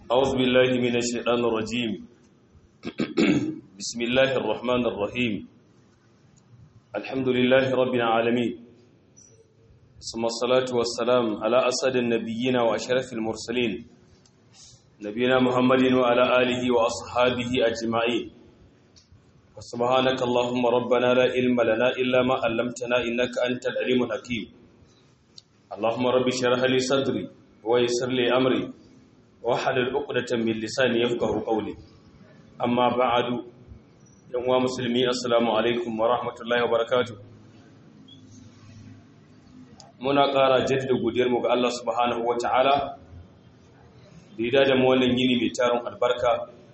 أعوذ بالله من الشيطان الرجيم بسم الله الرحمن الرحيم الحمد لله رب العالمين ثم الصلاة والسلام على أسد النبيين وأشرف المرسلين نبينا محمد وعلى آله وأصحابه أجمعين وسبحانك اللهم ربنا لا علم لنا إلا ما علمتنا إنك أنت العليم الحكيم اللهم رب اشرح لي صدري ويسر لي أمري wahalar uqdatan min lisani yafqahu qawli amma ba'du yan uwa musulmi assalamu alaikum wa rahmatullahi wa barakatuh muna ƙara jaddada godiyar mu ga Allah subhanahu wata'ala da ya da mu wannan yini mai tarin albarka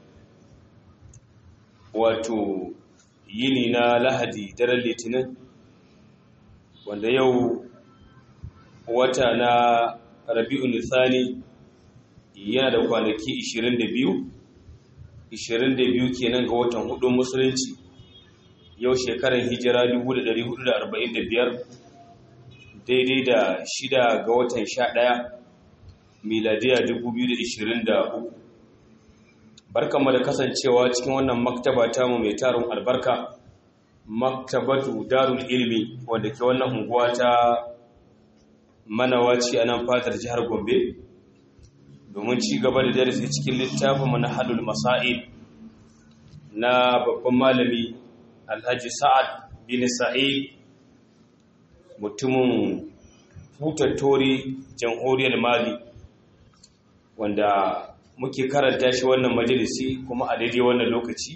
wato yini na lahadi daren litinin wanda yau wata na rabi'un thani yana da kwanaki 22 22 kenan ga watan hudun musulunci yau shekarar hijira 1445 daidai da shida ga watan 11 miladiya 2023 barkanmu da kasancewa cikin wannan maktaba tamu mai tarin albarka maktabatu darul ilmi wanda ke wannan unguwa ta manawaci a nan fatar jihar gombe domin ci gaba da darasi cikin littafin na hadul masa'id na babban malami alhaji sa'ad bin sa'id mutumin futattori jamhuriyar mali wanda muke karanta shi wannan majalisi kuma a daidai wannan lokaci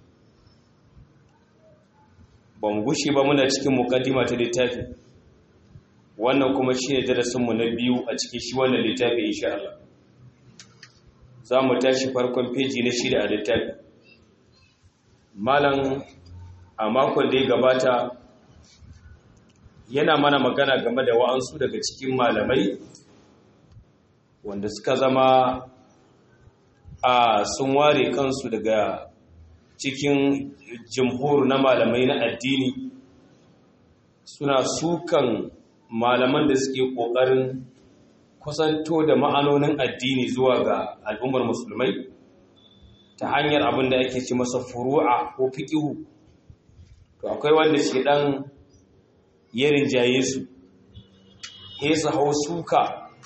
ba mu gushe ba muna cikin mukaddima ta littafi wannan kuma shi ne darasinmu na biyu a cikin shi wannan littafi insha Allah za mu tashi farkon feji na shida a littafi malam a makon da ya gabata yana mana magana game da wa'ansu daga cikin malamai wanda suka zama a sun ware kansu daga cikin jimhur na malamai na addini suna sukan malaman da suke ƙoƙarin kusanto da ma'anonin addini zuwa ga al'ummar musulmai ta hanyar abin da ake ci masa furu'a ko fiƙihu to akwai wanda shi ɗan ya rinjaye su su hau suka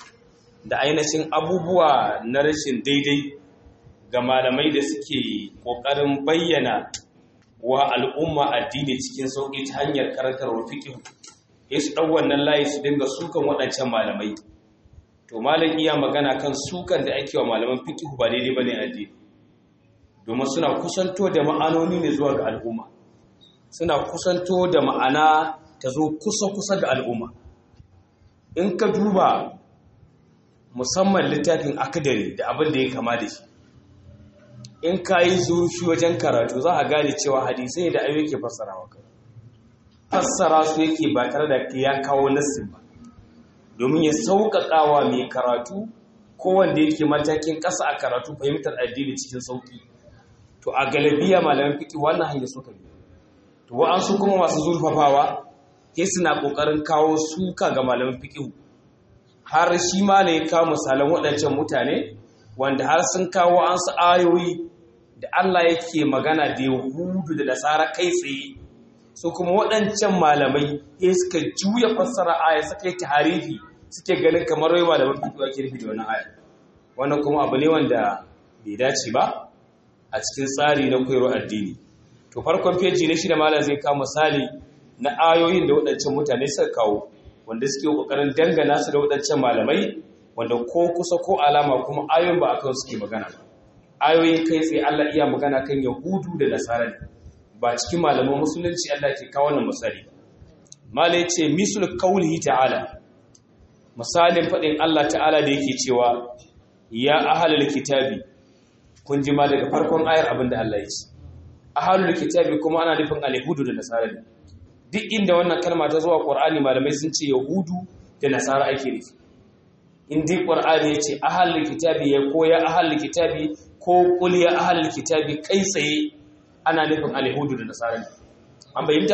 da ainihin abubuwa na rashin daidai ga malamai da suke ƙoƙarin bayyana wa al'umma addini cikin sauƙi ta hanyar karantarwar fiƙihu su ɗau wannan layi su dinga sukan waɗancan malamai to malam iya magana kan sukan da ake wa malaman fiqh ba daidai bane addini domin suna kusanto da ma'anoni ne zuwa ga al'umma suna kusanto da ma'ana ta zo kusa kusa ga al'umma in ka duba musamman littafin akadari da abin da ya kama da shi in ka yi zurfi wajen karatu za a gane cewa hadisai da ayoyi ke fassara maka fassara su yake ba tare da ya kawo nassin ba domin ya sauƙaƙawa mai karatu ko wanda yake matakin ƙasa a karatu fahimtar addini cikin sauƙi to a galabiya malaman fiƙi wannan hanyar suka bi to wa'ansu kuma masu zurfafawa sai suna ƙoƙarin kawo suka ga malaman fiƙi har shi ma ne ya kawo misalan waɗancan mutane wanda har sun kawo an su ayoyi da Allah yake magana da Yahudu da Nasara kai tsaye su kuma waɗancan malamai ya suka juya fassara aya suka yi tarihi suke ganin kamar wai malaman fiƙi ake nufi da wani aya wannan kuma abu ne wanda bai dace ba a cikin tsari na koyarwar addini to farkon feji na shida malam zai kawo misali na ayoyin da waɗancan mutane suka kawo wanda suke ƙoƙarin dangana su da waɗancan malamai wanda ko kusa ko alama kuma ayoyin ba akan suke magana ba ayoyin kai tsaye Allah iya magana kan Yahudu da Nasara ne ba cikin malaman musulunci Allah ke kawo wannan misali malai ce misul qaulihi ta'ala misalin faɗin Allah ta'ala da yake cewa ya ahlul kitabi kun ji ma daga farkon ayar abin da Allah ya ce ahlul kitabi kuma ana nufin al-yahudu da nasara ne duk inda wannan kalma ta zuwa qur'ani malamai sun ce yahudu da nasara ake nufi in dai qur'ani ya ce ahlul kitabi ya ko ya ahlul kitabi ko qul ya ahlul kitabi kai tsaye ana nufin al-yahudu da nasara ne an bayyanta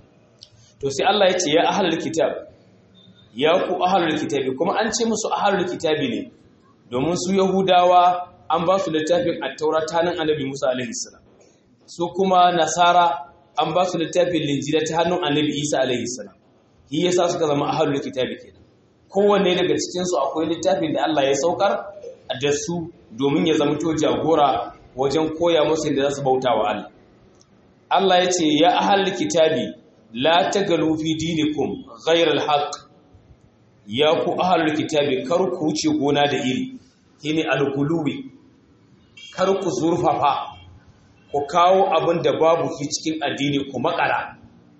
to sai Allah ya ce ya ahlul kitab ya ku ahlul kitabi kuma an ce musu ahlul kitabi ne domin su yahudawa an ba su littafin attaura ta hannun annabi musa alaihi salam su kuma nasara an ba su littafin linjila ta hannun annabi isa alaihi salam shi yasa suka zama ahlul kitabi kenan kowanne daga cikin su akwai littafin da Allah ya saukar da su domin ya zama to jagora wajen koya musu da za su bauta wa Allah Allah ya ce ya ahlul kitabi la tagalu fi dinikum ghayra al-haqq ya ku ahlul kitabi kar ku wuce gona da iri shine al-guluwi kar ku zurfafa ku kawo abin da babu shi cikin addini ku makara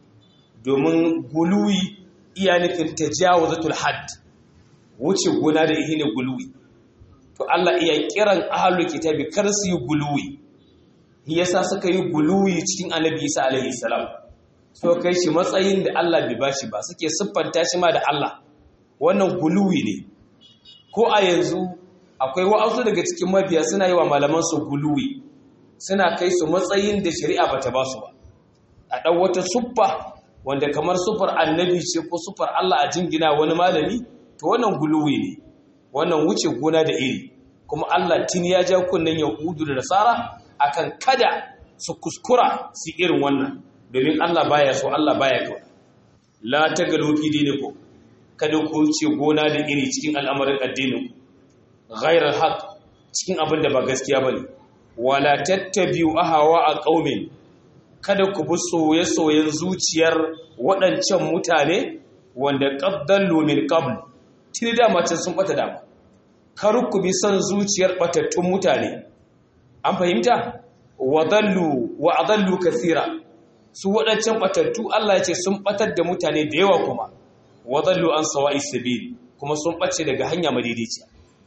domin guluwi iya nufin tajawazatul hadd wuce gona da ihe ne guluwi to Allah iya kiran ahlul kitabi kar su yi guluwi yasa suka yi guluwi cikin annabi Isa alaihi salam so kai shi matsayin da Allah bai bashi ba suke siffanta shi ma da Allah wannan guluwi ne ko a yanzu akwai wa'azu daga cikin mabiya suna yi wa malaman su guluwi suna kai su matsayin da shari'a bata ba su ba a ɗan wata suffa wanda kamar sufar annabi ce ko sufar Allah a jingina wani malami to wannan guluwi ne wannan wuce gona da iri kuma Allah tun ya ja kunnen yahudu da nasara akan kada su kuskura su irin wannan domin Allah baya so Allah baya kawo la tagalu fi dinikum kada ku wuce gona da iri cikin al'amarin addinin ghairal haqq cikin abin da ba gaskiya bane wala tattabi'u ahawa a qaumin kada ku bi soye-soyen zuciyar waɗancan mutane wanda qaddallu min qabl tuni da mace sun bata dama kar ku bi son zuciyar batattun mutane an fahimta wadallu wa adallu kathira su waɗancan batattu Allah ya ce sun batar da mutane da yawa kuma wadallu an sawa'i sabil kuma sun bace daga hanya madaidaiciya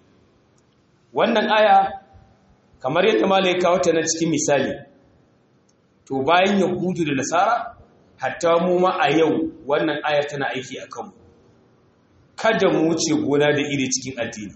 wannan aya kamar yadda malai kawo ta na cikin misali to bayan yahudu da nasara hatta mu ma a yau wannan ayar tana aiki a kanmu kada mu wuce gona da iri cikin addini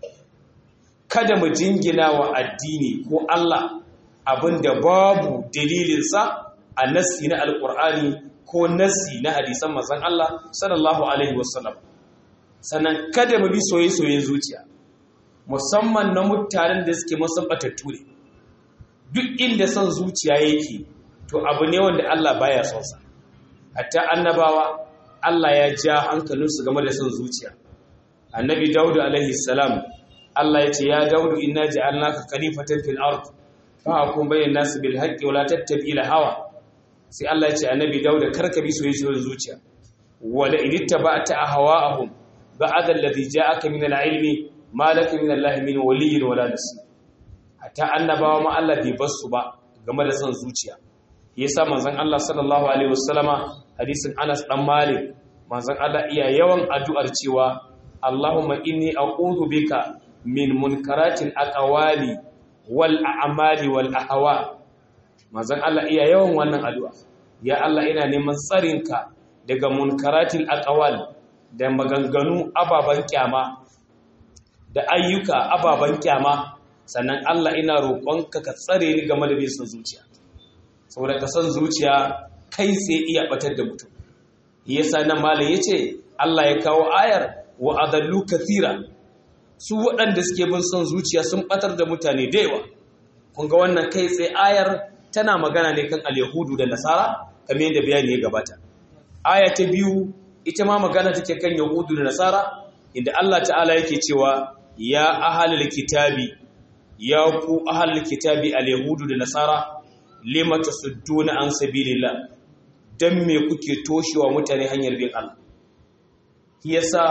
kada mu jingina wa addini ko Allah abinda babu dalilinsa a nassi na alkur'ani ko nassi na hadisan manzon Allah sallallahu alaihi wasallam sannan kada mu bi soye-soyen zuciya musamman na mutanen da suke musabbatattu ne duk inda son zuciya yake to abu ne wanda Allah baya son sa hatta annabawa Allah ya ja hankalinsu game da son zuciya annabi Dawud alaihi salam Allah ya ce ya Dawud inna ja'alnaka khalifatan fil ard fahkum bayna nas bil haqqi wa la tattabi' al hawa sai Allah ya ce annabi Dawud karka bi soyayyen zuciya wala in ittaba'ta ahwa'ahum ba'da alladhi ja'aka min al ilmi ma laka min Allah min waliyyin wala nasir hatta annabawa ma Allah bai bar su ba game da son zuciya yasa manzon Allah sallallahu alaihi wasallama hadisin Anas dan Malik manzon Allah iya yawan addu'ar cewa Allahumma inni a'udhu bika min munkaratil aqwali wal a'mali wal ahwa manzon Allah iya yawan wannan addu'a ya Allah ina neman tsarinka daga munkaratil aqwal da maganganu ababan kyama da ayyuka ababan kyama sannan Allah ina roƙonka ka tsare ni game da bin zuciya saboda ka san zuciya kai sai iya batar da mutum yasa nan malam yace Allah ya kawo ayar wa adallu kathira su waɗanda suke bin son zuciya sun batar da mutane da yawa kun ga wannan kai sai ayar tana magana ne kan al-yahudu da nasara kamar yadda bayani ya gabata aya ta biyu ita ma magana take kan yahudu da nasara inda Allah ta'ala yake cewa ya ahlul kitabi ya ku ahlul kitabi al-yahudu da nasara lima tasudduna an sabilillah dan me kuke toshewa mutane hanyar bin Allah yasa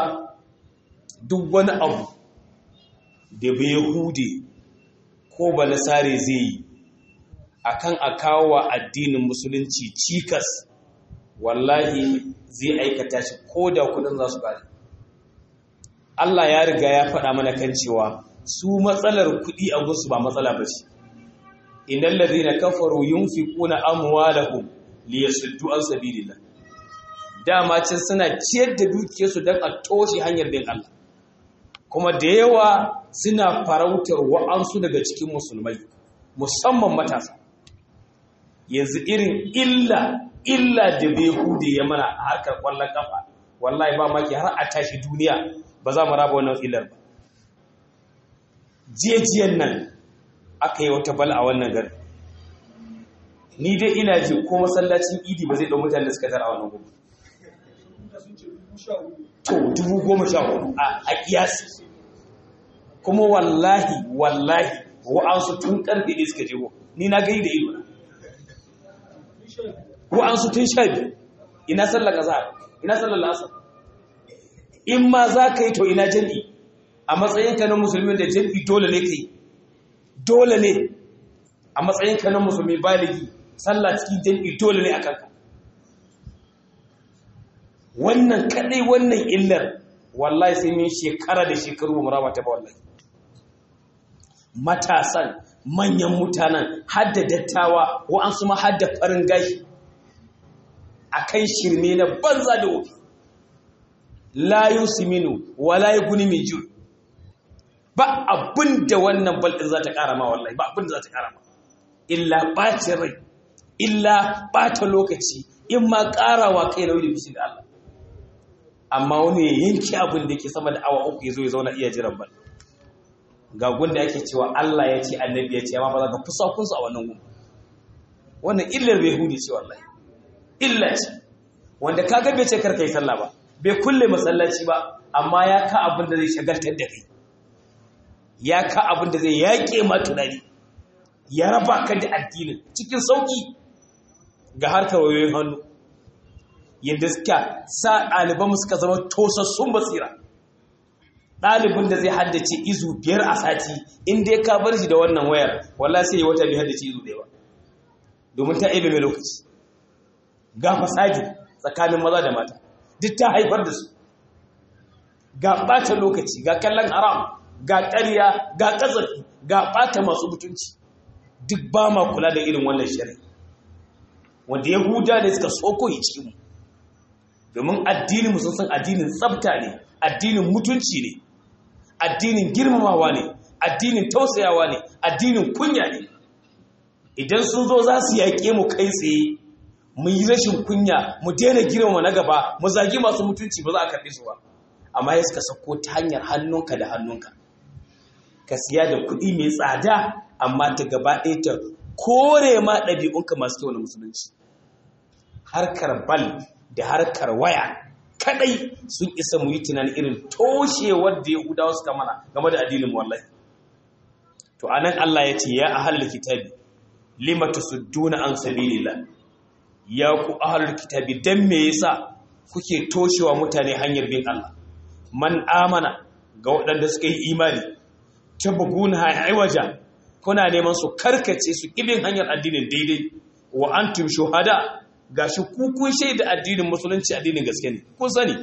duk wani abu da bai yahudi ko ba nasare zai yi akan akawa addinin musulunci cikas wallahi zai aikata shi ko da kudin za su bari Allah ya riga ya faɗa mana kan cewa su matsalar kuɗi a gunsu ba matsala ba ce innal ladhina kafaru yunfiquna amwalahum liyasuddu an sabilillah dama cin suna ciyar da dukiyarsu don a toshe hanyar bin Allah kuma da yawa suna farautar wa'ansu daga cikin musulmai musamman matasa yanzu irin illa illa da bai hude ya mana a harkar kwallon kafa wallahi ba maki har a tashi duniya ba za mu raba wannan illar ba jiyajiyan nan aka yi wata bal a wannan garin ni dai ina ji ko masallacin idi ba zai ɗau mutane da suka tara a wannan gudu to dubu goma sha hudu a kiyasi kuma wallahi wallahi wa'ansu tun karfe ne suka jego ni na gai da ido na wa'ansu tun sha biyu ina sallar azhar ina sallar asar in ma za ka yi to ina jami'i a matsayinka na musulmi da jami'i dole ne ka yi dole ne a matsayinka na musulmi baligi sallah cikin jami'i dole ne a kanka wannan kadai wannan illar wallahi sai mun shekara da shekaru ba muraba ta ba wallahi matasan manyan mutanen hadda dattawa wa'ansu ma hadda farin gashi akan shirme na banza da wofi la yusiminu wala yughni min ju ba abinda wannan baldin za ta kara ma wallahi ba abinda za ta kara ma illa bacin rai illa bata lokaci in ma karawa kai nauyi da bishi da Allah amma wani ya yanki abin da yake sama da awa uku ya zo ya zauna iya jiran bal ga gunda yake cewa Allah ya ce annabi ya ce amma ba za ka fusa kunsu a wannan gun wannan illar bai hudi ce wallahi illa ce wanda ka ga bai ce karka yi sallah ba bai kulle masallaci ba amma ya ka abin da zai shagaltar da kai ya ka abin da zai yaƙe ma tunani ya raba ka da addinin cikin sauƙi ga harkar wayoyin hannu yadda suka sa ɗalibanmu suka zama tosassun basira ɗalibin da zai haddace izu biyar a sati inda ya ka bar shi da wannan wayar walla sai ya wata bai haddace izu ɗaya ba domin ta ebe mai lokaci ga fasadi tsakanin maza da mata duk ta haifar da su ga ɓata lokaci ga kallon haram ga ƙarya ga ƙazafi ga ɓata masu mutunci duk ba ma kula da irin wannan shari'a wanda yahuda ne suka soko yi cikinmu domin addinin sun san addinin tsabta ne addinin mutunci ne addinin girmamawa ne addinin tausayawa ne addinin kunya ne idan sun zo za su yaƙe mu kai tsaye mu yi rashin kunya mu daina girmama na gaba mu zagi masu mutunci ba za a karɓe su ba amma ya suka sako ta hanyar hannunka da hannunka ka siya da kuɗi mai tsada amma ta gaba ɗaya ta kore ma ɗabi'unka masu kyau na musulunci harkar bal da harkar waya kadai sun isa mu yi tunanin irin toshewar da yahudawa suka mana game da addinin wallahi to anan Allah ya ce ya ahlul kitabi lima tusudduna an sabilillah ya ku ahlul kitabi dan me yasa kuke toshewa mutane hanyar bin Allah man amana ga waɗanda suka yi imani tabghuna aiwaja kuna neman su karkace su kibin hanyar addinin daidai wa antum shuhada gashi ku kun shaida addinin musulunci addinin gaske ne kun sani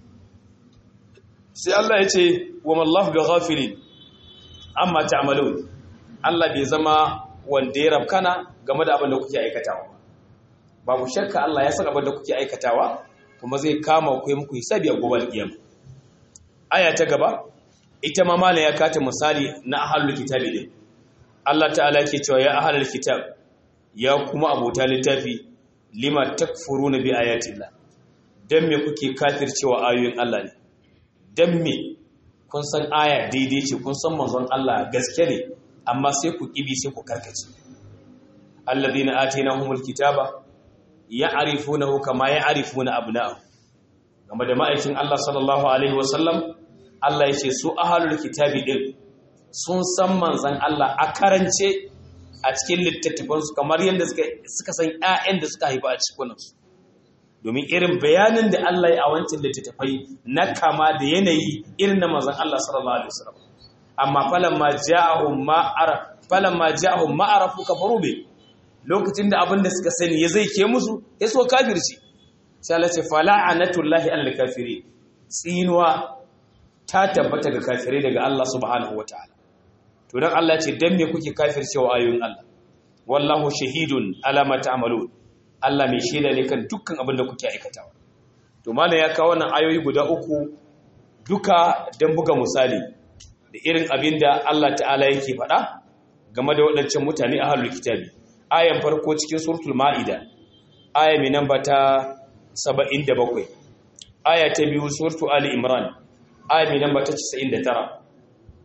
sai Allah ya ce wa mallahu bi ghafilin amma ta'malun Allah bai zama wanda ya rabkana game da abin da kuke aikatawa babu shakka Allah ya san abin da kuke aikatawa kuma zai kama ku muku hisabi a gobe kiyama aya ta gaba ita ma malam ya kata misali na ahlul kitabi din Allah ta'ala ke cewa ya ahlul kitab ya kuma abota littafi lima takfuruna bi ayatillah dan me kuke kafircewa ayoyin Allah ne dan me kun san aya daidai ce kun san manzon Allah gaske ne amma sai ku kibi sai ku karkace alladhina atainahumul kitaba ya'rifunahu kama ya'rifuna abna'ahum game da ma'aikin Allah sallallahu alaihi wasallam Allah yace su ahlul kitabi din sun san manzon Allah a karance a cikin littattafansu kamar yadda suka san 'ya'yan da suka haifa a cikinsu domin irin bayanin da Allah ya a wancan littattafai na kama da yanayi irin na mazan Allah sallallahu alaihi wasallam amma falamma ja'ahum ma araf falamma ja'ahum ma arafu kafaru bi lokacin da abin da suka sani ya zai ke musu ya so kafirci sai Allah ce fala'anatullahi alal kafiri tsinuwa ta tabbata ga kafirai daga Allah subhanahu wataala to dan Allah ce dan me kuke kafircewa ayoyin Allah wallahu shahidun ala ma ta'malun Allah mai shaida ne kan dukkan abin da kuke aikatawa to malam ya kawo wannan ayoyi guda uku duka dan buga misali da irin abin da Allah ta'ala yake faɗa game da waɗancan mutane ahlul kitabi ayan farko cikin suratul maida aya mai namba ta 77 aya ta biyu suratul ali imran aya mai namba ta 99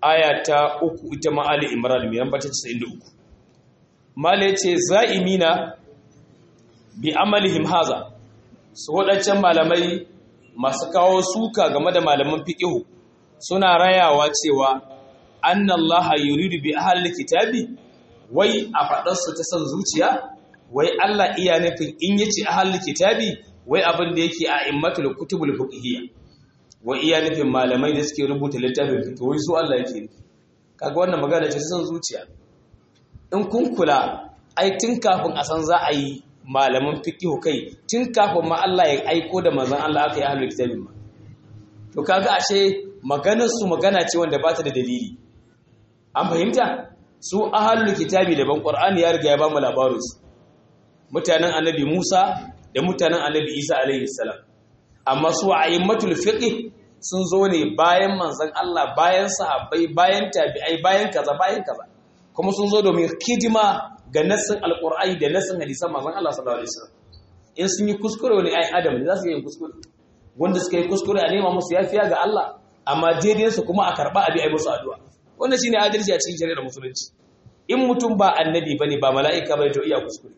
aya ta uku ita ma Ali Imran mai namba ta 93 mala yace za'imina bi amalihim haza su wadancan malamai masu kawo suka game da malaman fiqh suna rayawa cewa annallaha yuridu bi ahli kitabi wai a fadar su ta san zuciya wai Allah iya nufin in yace ahli kitabi wai abin da yake a immatul kutubul fiqhiyya wai iya nufin malamai da suke rubuta littafin fiqh wai su Allah yake nufi kaga wannan magana ce san zuciya in kun kula ai tun kafin a san za a yi malaman fiqh kai tun kafin ma Allah ya aiko da manzon Allah aka yi ahlul kitabin ma to kaga ashe maganar su magana ce wanda ba ta da dalili an fahimta su ahlul kitabi daban qur'ani ya riga ya ba mu labarin su mutanen annabi Musa da mutanen annabi Isa alaihi salam amma su a'immatul fiqh sun zo ne bayan manzon Allah bayan sahabbai bayan tabi'ai bayan kaza bayan kaza kuma sun zo domin hidima ga nassin alqur'ani da nassin hadisan manzon Allah sallallahu alaihi wasallam in sun yi kuskure wani ai adam ne za su yi kuskure wanda suka yi kuskure a nema musu yafiya ga Allah amma daidai su kuma a karba abi ai musu addu'a wannan shine adalci a cikin shari'ar musulunci in mutum ba annabi bane ba mala'ika bane to iya kuskure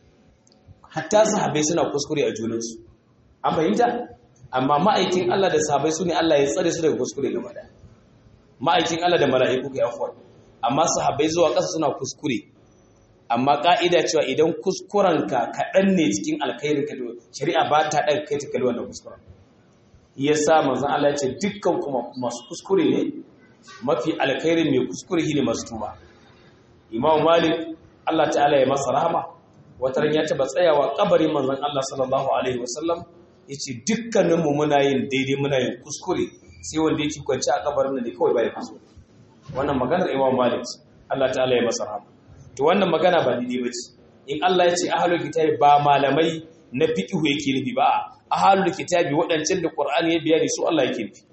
hatta sahabbai suna kuskure a junansu an fahimta amma ma'aikin Allah da sahabbai su ne Allah ya tsare su daga kuskure gaba da ma'aikin Allah da mala'iku kai afwar amma sahabbai zuwa ƙasa suna kuskure amma ka'ida cewa idan kuskurenka kaɗan ne cikin alkhairin ka shari'a ba ta ɗaga kai ta kalli wannan kuskuren yasa manzon Allah ya ce dukkan kuma masu kuskure ne mafi alkhairin mai kuskure shine masu tuba Imam Malik Allah ta'ala ya masa rahama wata ran ya taba tsayawa kabarin manzon Allah sallallahu alaihi wasallam yace dukkanin mu muna yin daidai muna yin kuskure sai wanda yake kwance a kabarin nan ne kawai bai kuskure wannan maganar Imam Malik Allah ta'ala ya masa rahama to wannan magana ba daidai bace in Allah ya ce ahlul kitabi ba malamai na fiqhu yake nufi ba ahlul kitabi wadancan da Qur'ani ya bayani su Allah yake nufi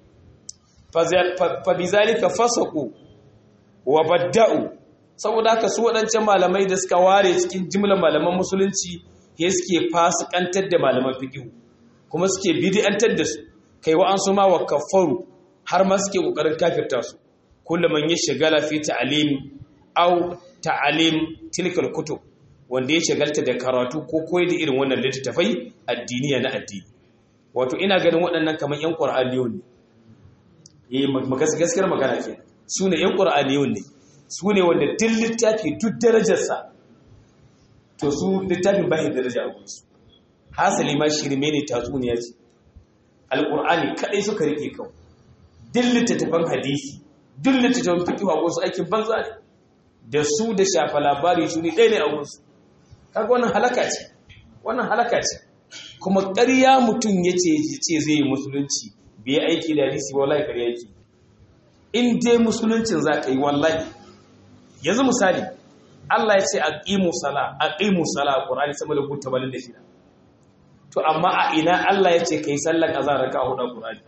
fa bizalika fasaqu wa badda'u saboda haka su waɗancan malamai da suka ware cikin jimlar malaman musulunci ya suke fasikantar da malaman fikihu kuma suke bid'antar da su kai wa'ansu ma wa kafaru har ma suke kokarin kafirta su kullum man ya shagala fi ta'lim aw ta'lim tilkal kutub wanda ya shagalta da karatu ko koyi da irin wannan littattafai addiniya na addini wato ina ganin waɗannan kamar yan qur'aniyun ne eh gaskiyar magana kenan su ne yan qur'aniyun ne su ne wanda duk littafi duk darajarsa to su littafin bayan daraja a gunsu hasali ma shirme ne tatsuniya ce alƙur'ani kaɗai suka rike kawo duk littattafan hadisi duk littattafan fikiwa wasu aikin banza ne da su da shafa labari su ne ɗaya ne a gunsu kaga wannan halaka ce wannan halaka ce kuma ƙarya mutum ya ce zai yi musulunci bai aiki da hadisi wallahi ƙarya yake in dai musuluncin za ka yi wallahi yanzu misali Allah ya ce aqimu sala aqimu sala Qur'ani sama da guta balin da shida to amma a ina Allah ya ce kai sallar azhar raka hudu Qur'ani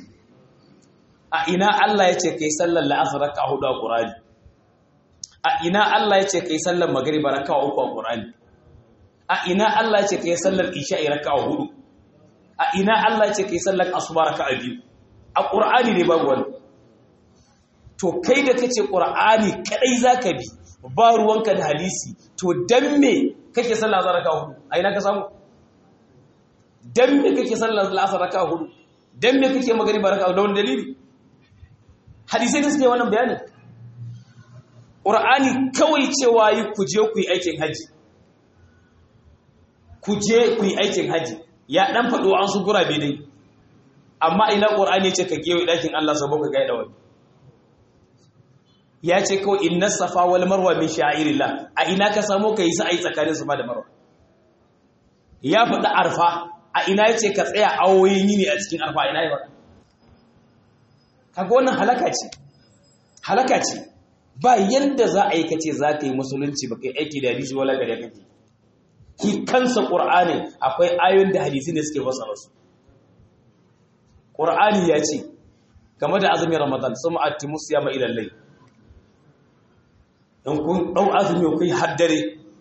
a ina Allah ya ce kai sallar la'asr raka hudu Qur'ani a ina Allah ya ce kai sallar maghrib raka uku Qur'ani a ina Allah ya ce kai sallar isha'i raka hudu a ina Allah ya ce kai sallar asuba raka biyu a Qur'ani ne babu wannan to kai da kace qur'ani kadai zaka bi ba ruwanka da hadisi to dan me kake sallah za raka hudu a ina ka samu dan me kake sallah asar raka hudu dan me kake magriba raka da wani dalili hadisi da suke wannan bayanin qur'ani kawai cewa yi ku je ku yi aikin haji ku je ku yi aikin haji ya dan fado an su gurabe dai amma ina qur'ani ce ka gewe dakin Allah sabo ka gaida wani ya ce kawai inna safa wal marwa min sha'irillah a ina ka samu kai sa ai tsakanin safa da marwa ya faɗi arfa a ina ya ce ka tsaya awoyin yini a cikin arfa ina ya faɗa kaga wannan halaka ce halaka ce ba yanda za a yi kace za ka yi musulunci ba kai aiki da hadisi wala gare kake ki kansa qur'ani akwai ayoyin da hadisi ne suke fasara su qur'ani ya ce game da azumin ramadan suma atimus siyama ila layl in kun ɗau azumi ku yi haddare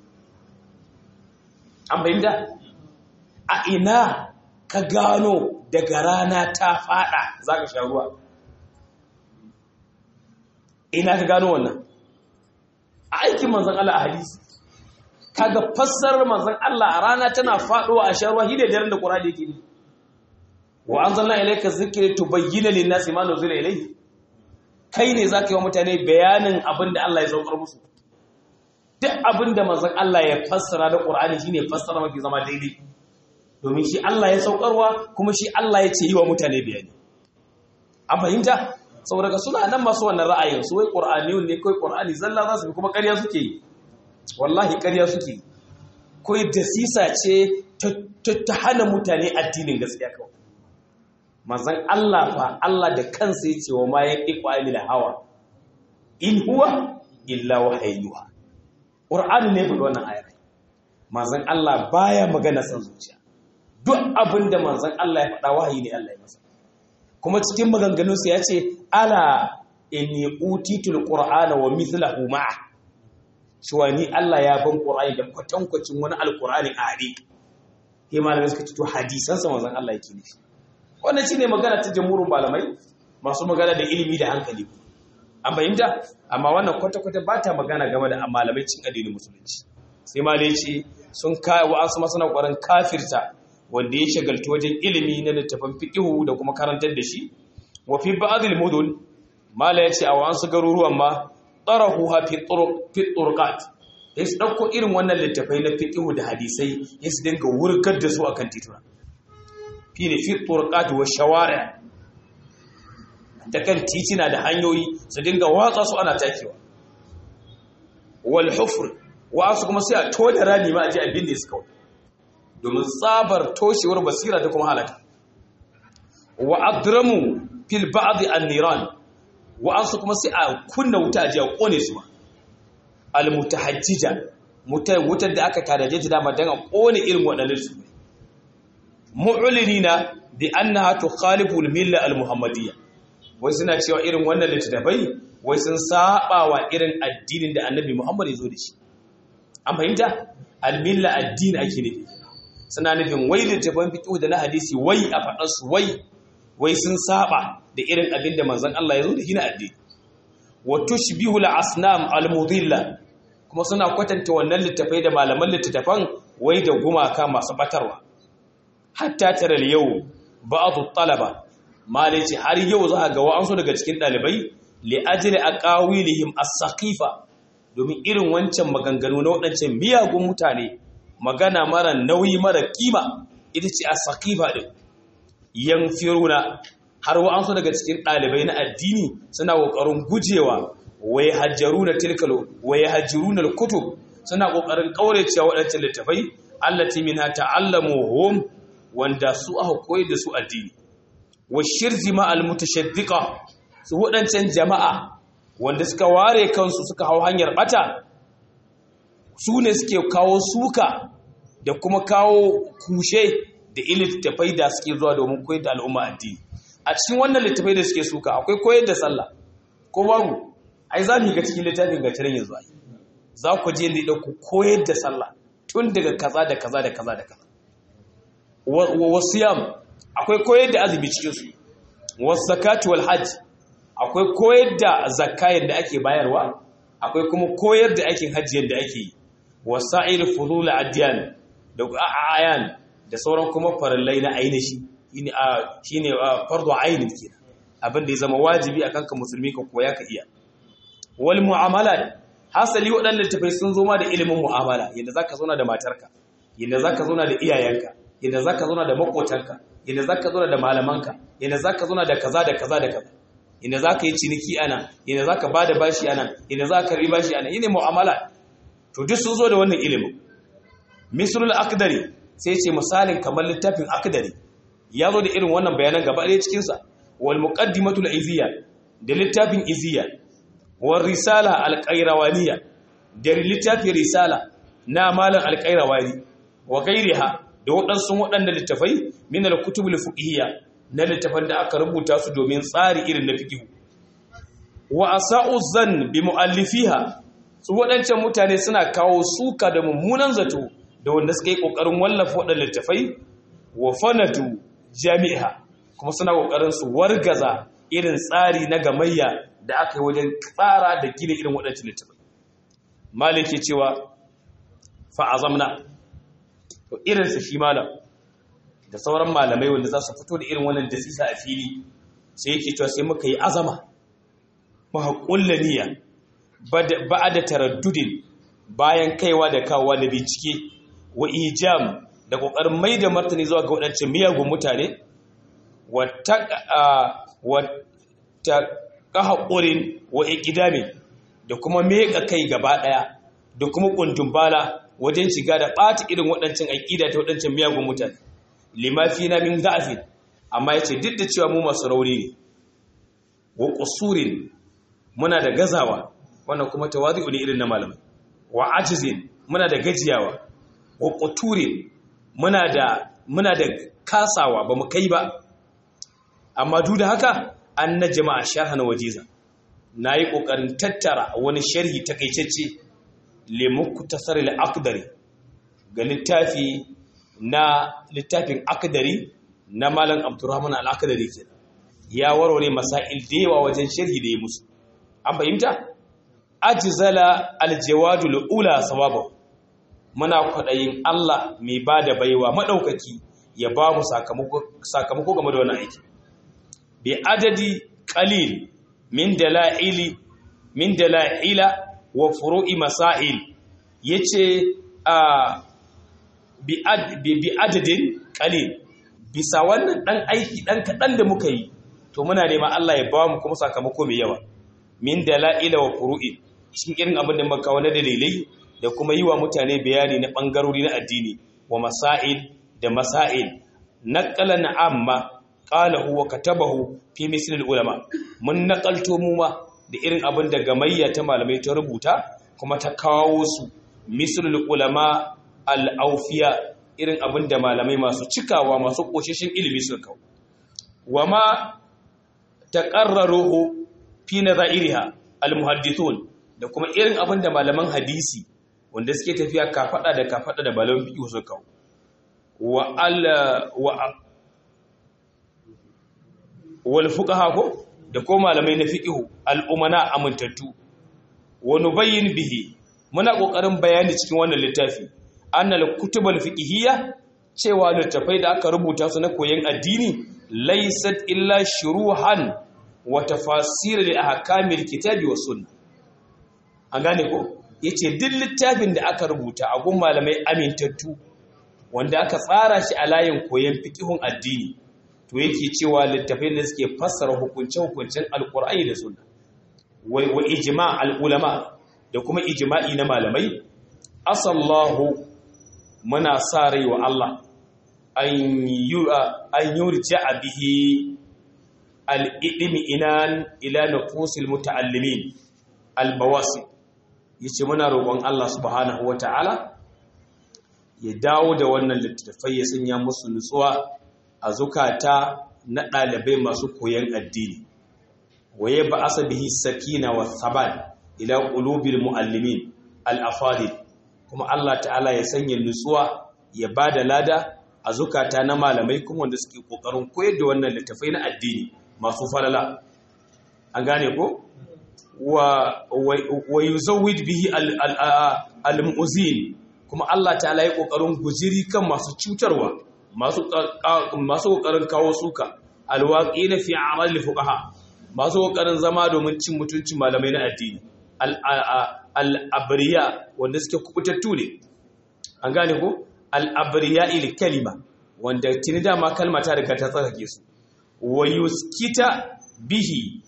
an bayyanta a ina ka gano daga rana ta fada za ka sha ruwa ina ka gano wannan a aikin manzon Allah a hadisi kaga fassarar manzon Allah a rana tana faduwa a sharwa hide daren da Qur'ani yake ni wa anzalna ilayka dhikra tubayyana lin-nasi ma nuzila ilayhi kai ne zaka yi wa mutane bayanin abin da Allah ya saukar musu duk abin da manzon Allah ya fassara da Qur'ani shine fassara mafi zama daidai domin shi Allah ya saukarwa kuma shi Allah ya ce yi wa mutane bayani an fahimta saboda ga suna nan masu wannan ra'ayin su wai Qur'aniyun ne kai Qur'ani zalla za su bi kuma ƙarya suke yi wallahi ƙarya suke yi kai dasisa ce ta hana mutane addinin gaskiya kawai manzon Allah fa Allah da kansa ya ce wa ma yaqiqu anil hawa in huwa illa wahayyuha Qur'ani ne bude wannan ayar manzon Allah baya magana san zuciya duk abinda manzon Allah ya faɗa wahayi ne Allah ya masa kuma cikin maganganunsa ya ce ala inni utitul qur'ana wa mithluhu ma'a cewa ni Allah ya ban qur'ani da kwatankwacin wani alqur'ani a hade sai malamai suka ce to hadisan sa manzon Allah yake nufi wannan shine magana ta jamhurin malamai masu magana da ilimi da hankali an fahimta amma wannan kwata-kwata ba ta magana game da malamai cin addinin musulunci sai malai ce sun kai wa'ansu masana ƙwarin kafirta wanda ya shagaltu wajen ilimi na littafin fiqihu da kuma karantar da shi wa fi ba'dil mudun mala yace a wasu garuruwan ma tarahu ha fi turuq fi turqat yas dauko irin wannan littafai na fiqihu da hadisai yas dinga wurgar da su akan tituna fi ne fi turqat wa shawari da kan titina da hanyoyi su dinga watsa su ana takewa wal hufr wa kuma sai a toda rani ma a ji abin da su kawai domin tsabar toshewar basira da kuma halaka wa adramu fil ba'd an-niran wa ansu kuma sai a kunna wuta a ji a kone su al mutahajjija wutar da aka taraje ta dama dan a kone irin waɗannan su mu'linina bi annaha tukhalifu al-milla al-muhammadiyya wai suna cewa irin wannan littattafai wai sun saba wa irin addinin da annabi muhammad ya zo da shi an fahimta al-milla addini ake nufi suna nufin wai littafin fiqh da na hadisi wai a faɗar su wai wai sun saba da irin abin da manzon Allah ya zo da shi na addini wa tushbihu al-asnam al-mudilla kuma suna kwatanta wannan littafai da malaman littafan wai da gumaka masu batarwa hatta taral yau ba'd talaba malai ce har yau za ga wa'ansu daga cikin dalibai li ajli aqawilihim as-saqifa domin irin wancan maganganu na waɗancan miyagun mutane magana mara nauyi mara kima ita ce a sakifa ɗin yan firuna har wa'ansu daga cikin ɗalibai na addini suna ƙoƙarin gujewa wai hajjaru na tilkalo wai hajjaru na kutub suna ƙoƙarin ƙauracewa waɗancan littafai allati min ha ta'allamu hum wanda su aka koyar da su addini wa shirzi ma al mutashaddiqa su waɗancan jama'a wanda suka ware kansu suka hau hanyar bata su ne suke kawo suka da kuma kawo kushe da littattafai da suke zuwa domin koyar da al'umma addini a cikin wannan littattafai da suke suka akwai koyar da sallah ko babu ai za mu ga cikin littafin ga tirin yanzu ai za ku je da ku koyar da sallah tun daga kaza da kaza da kaza da kaza wasiyam akwai koyar da azumi cikin su wasakatu wal hajj akwai koyar da zakka yadda ake bayarwa akwai kuma koyar da aikin hajji yadda ake yi wasa'ir fudul adyan da ayan da sauran kuma farallai na ainihi shine shine fardu ainin kenan abin da ya zama wajibi akan ka musulmi ka koya ka iya wal mu'amalat hasali waɗannan tafai sun zo ma da ilimin mu'amala yadda zaka zauna da matarka yadda zaka zauna da iyayenka yadda zaka zauna da makotanka yadda zaka zauna da malamanka yadda zaka zauna da kaza da kaza da kaza yadda zaka yi ciniki ana yadda zaka bada bashi ana yadda zaka karbi bashi ana yine mu'amala to duk sun zo da wannan ilimin misrul akdari sai ce misalin kamar littafin akdari ya zo da irin wannan bayanan gaba ɗaya cikin sa wal muqaddimatul iziya da littafin iziya wal risala al qayrawaniya da littafin risala na malam al qayrawani wa gairiha da waɗansu waɗanda littafai min al kutubul fiqhiyya na littafan da aka rubuta su domin tsari irin na fiqh wa asa'u zan bi muallifiha su waɗancan mutane suna kawo suka da mummunan zato da wanda suka yi ƙoƙarin wallafa waɗanda littafai wa fanatu jami'a kuma suna ƙoƙarin su wargaza irin tsari na gamayya da aka yi wajen tsara da gina irin waɗancan littafai malik ke cewa fa'azamna to irinsa shi malam da sauran malamai wanda za su fito da irin wannan dasisa a fili sai yake cewa sai muka yi azama muka kulla niyya ba da taraddudin bayan kaiwa da kawowa da bincike wa ijam da kokarin mai da martani zuwa ga waɗancan miyagun mutane wata ƙahaƙurin wa iƙidami da kuma meƙa kai gaba ɗaya da kuma ƙundun bala wajen shiga da ɓata irin waɗancan aƙida ta waɗancan miyagun mutane limafi na min za'afin amma ya ce duk da cewa mu masu rauni ne wa ƙusurin muna da gazawa wannan kuma tawazi ne irin na malamai wa ajizin muna da gajiyawa wa ƙuturin muna da muna da kasawa ba mu kai ba amma duk da haka an na jama'a sharhan wajiza na yi ƙoƙarin tattara wani sharhi takaitacce lemuku tasar al'akdari ga littafi na littafin akdari na malam abdurrahman al'akdari ke ya warware masail da yawa wajen sharhi da ya musu an fahimta ajizala aljawadu ula sawaba muna kwaɗayin Allah mai ba da baiwa maɗaukaki ya ba mu sakamako game da wani aiki bi adadi qalil min dalaili min dalaila wa furu'i masail yace a bi bi adadin qalil bisa wannan dan aiki dan kadan da muka yi to muna neman Allah ya ba mu kuma sakamako mai yawa min dalaila wa furu'i cikin irin abin da muka kawo na dalilai da kuma yi wa mutane bayani na bangarori na addini wa masail da masail naqalan amma qalahu wa katabahu fi mislil ulama mun naqalto mu ma da irin abin da gamayya ta malamai ta rubuta kuma ta kawo su mislil ulama al-awfiya irin abin da malamai masu cikawa masu koshishin ilimi suka kawo wama taqarraruhu fi nazairiha al-muhaddithun da kuma irin abin da malaman hadisi wanda suke tafiya kafada da kafada da malaman fiqh suka kawo wa al wa wal fuqaha ko da ko malamai na fiqh al umana amintattu wa nubayyin bihi muna kokarin bayani cikin wannan littafi annal kutubul fiqhiyya cewa littafai da aka rubuta su na koyon addini laysat illa shuruhan wa tafasir li ahkamil kitabi was sunnah an gane ko yace duk littafin da aka rubuta a gun malamai amintattu wanda aka tsara shi a layin koyon fiqhun addini to yake cewa littafai da suke fassara hukunce-hukuncen alkur'ani da sunna wai wa ijma' al-ulama da kuma ijma'i na malamai asallahu muna sa rai wa Allah an yurja'a bihi al-idmi inan ila nufusil muta'allimin al-bawasi yace muna roƙon Allah subhanahu wata'ala ya dawo da wannan littafai ya sanya musu nutsuwa a zukata na ɗalibai masu koyon addini waye ba asa bihi sakina wa sabat ila qulubil muallimin al-afadil kuma Allah ta'ala ya sanya nutsuwa ya bada lada a zukata na malamai kuma wanda suke kokarin koyar da wannan littafai na addini masu falala an gane ko wa wa yuzawwid bihi al-mu'zin kuma Allah ta'ala ya kokarin gujiri kan masu cutarwa masu kokarin kawo suka alwaƙi na fi amal fuqaha masu kokarin zama domin cin mutuncin malamai na addini al'abriya wanda suke kubutattu ne an gane ko al'abriya il kalima wanda tuni dama kalma ta riga ta tsarkake su wa yuskita bihi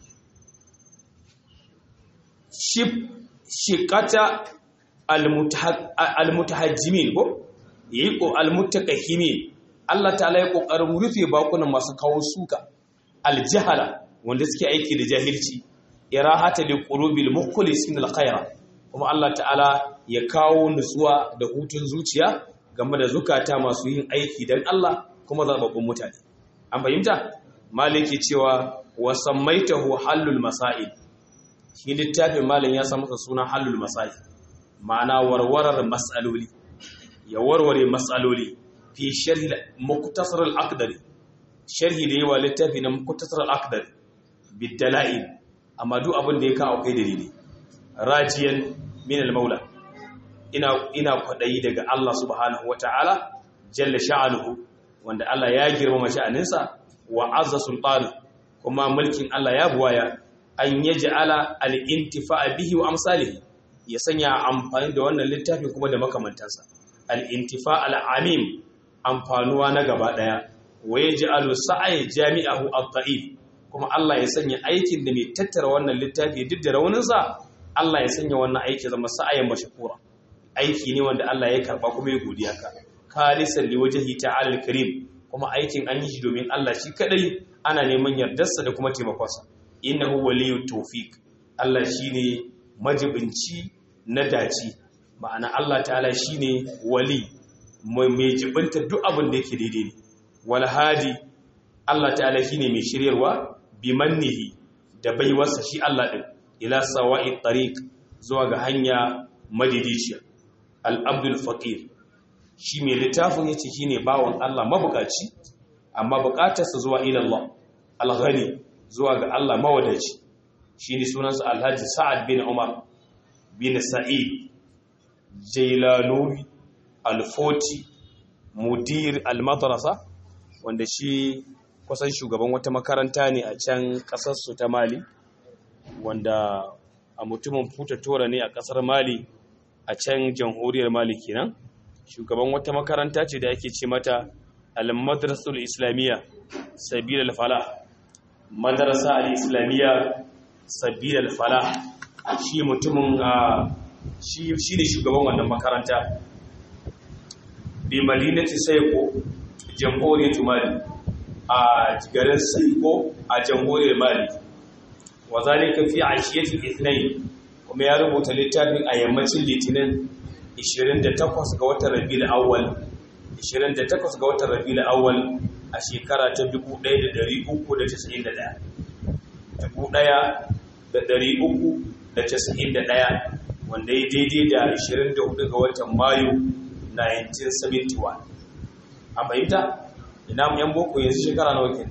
shib shiqata almutahajjimin ko yi ko almutakahimin Allah ta'ala ya kokarin rufe bakunan masu kawo suka aljahala wanda suke aiki da jahilci irahata li qulubil mukhlisin alkhaira kuma Allah ta'ala ya kawo nutsuwa da hutun zuciya game da zukata masu yin aiki dan Allah kuma zababbun mutane an fahimta maliki cewa wa sammaitahu halul masail shi littafin malin ya sa masa suna halul masail ma'ana warwarar mas'aloli ya warware mas'aloli fi sharhi muktasar al-aqdari sharhi da yawa littafi na muktasar al-aqdari bidala'il amma duk abin da ya kawo kai dalili rajiyan min al-maula ina ina kwadayi daga Allah subhanahu wataala jalla sha'anuhu wanda Allah ya girmama sha'aninsa wa azza sultanu kuma mulkin Allah ya buwaya an yaj'ala al-intifa'a bihi wa amsalihi ya sanya amfani da wannan littafi kuma da makamantansa al-intifa' al-amim amfanuwa na gaba daya wa yaj'alu sa'i jami'ahu at-ta'if kuma Allah ya sanya aikin da mai tattara wannan littafi duk da rauninsa Allah ya sanya wannan aiki zama sa'ayin mashkura aiki ne wanda Allah ya karba kuma ya godiya ka khalisan liwajhi ta'ala al-karim kuma aikin an yi shi domin Allah shi kadai ana neman yardarsa da kuma taimakonsa innahu waliyut tawfiq Allah shine majibinci na daci ma'ana Allah ta'ala shine wali mai jibinta duk abin da yake daidai ne wal hadi Allah ta'ala shine mai shiryarwa bi mannihi da baiwarsa shi Allah din ila sawa'i tariq zuwa ga hanya madidiciya al-abdul faqir shi mai littafin yace shine bawon Allah mabukaci amma bukatarsa zuwa ila Allah al-ghani zuwa ga Allah mawadaci shine sunansa Alhaji Sa'ad bin Umar bin Sa'id Jailanuri Al-Foti Mudir Al-Madrasa wanda shi kusan shugaban wata makaranta ne a can kasarsu ta Mali wanda a mutumin futa tora ne a kasar Mali a can jamhuriyar Mali kenan shugaban wata makaranta ce da ake ce mata Al-Madrasatul Islamiyya Sabil al-Falah Madrasa al-Islamiyya Sabil al-Falah shi mutumin shi ne shugaban wannan makaranta bi madinati Saiko jamhuriyar Mali a garin Saiko a jamhuriyar Mali wa zalika fi ashiyatil ithnain kuma ya rubuta littafin a yammacin litinin 28 ga watan Rabiul Awwal 28 ga watan Rabiul Awwal a shekara ta 1391 1391 wanda ya daidai da 24 ga watan Mayu 1971 a fahimta ina yan boko yanzu shekara nawa kenan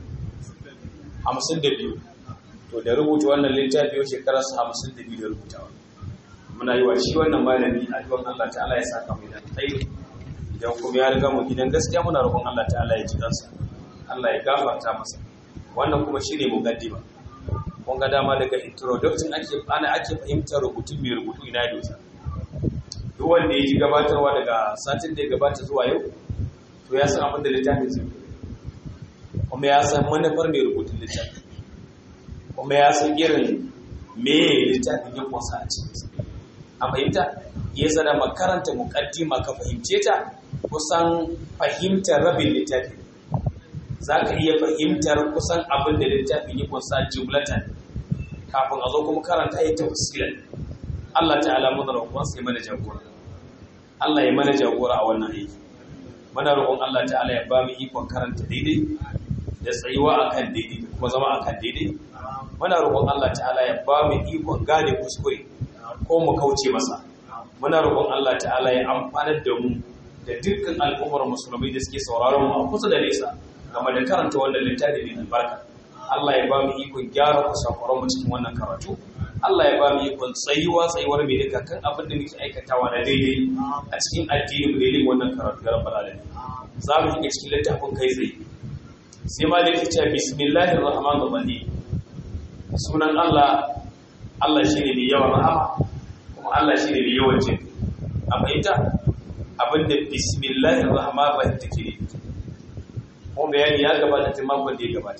52 to da rubuta wannan littafi yau shekarar 52 da rubutawa muna yi wa shi wannan malami a duwan Allah ta'ala ya saka mai da tsayi idan kuma ya riga mu gidan gaskiya muna roƙon Allah ta'ala ya ji kansa Allah ya gafarta masa wannan kuma shine muqaddima kun ga dama daga introduction ake ana ake fahimtar rubutun mai rubutu ina ya dosa duk wanda ya ji gabatarwa daga satin da ya gabata zuwa yau to ya san abin da littafin zai kuma ya san manufar mai rubutun littafin kuma ya san irin me littafin ya kwasa a cikinsa a fahimta ya zana makaranta mukaddima ka fahimce ta kusan fahimtar rabin littafin za ka iya fahimtar kusan abin da littafin ya kwasa jumlatan kafin a zo kuma karanta ya tafsilan Allah ta'ala mu da roƙon sai mana jagora Allah ya mana jagora a wannan aiki muna roƙon Allah ta'ala ya ba mu ikon karanta daidai da tsayuwa akan daidai da kuma zama akan daidai muna roƙon Allah ta'ala ya ba mu ikon gane kuskure ko mu kauce masa muna roƙon Allah ta'ala ya amfanar da mu da dukkan al'ummar musulmai da suke sauraron mu a kusa da nesa game da karanta wannan littafi mai albarka Allah ya ba mu ikon gyara kusakuran mu cikin wannan karatu Allah ya ba mu ikon tsayuwa tsayuwar mai duka kan abin da muke aikatawa na daidai a cikin addini mu daidai wannan karatu ga rabbal alamin za mu shiga cikin littafin kai tsaye sai ma da yake cewa bismillahir rahmanir rahim sunan Allah Allah shine mai yawan rahama kuma Allah shine mai yawan jin a fahimta abinda bismillahir rahmanir rahim take ne kuma bayani ya gabata tun makon da ya gabata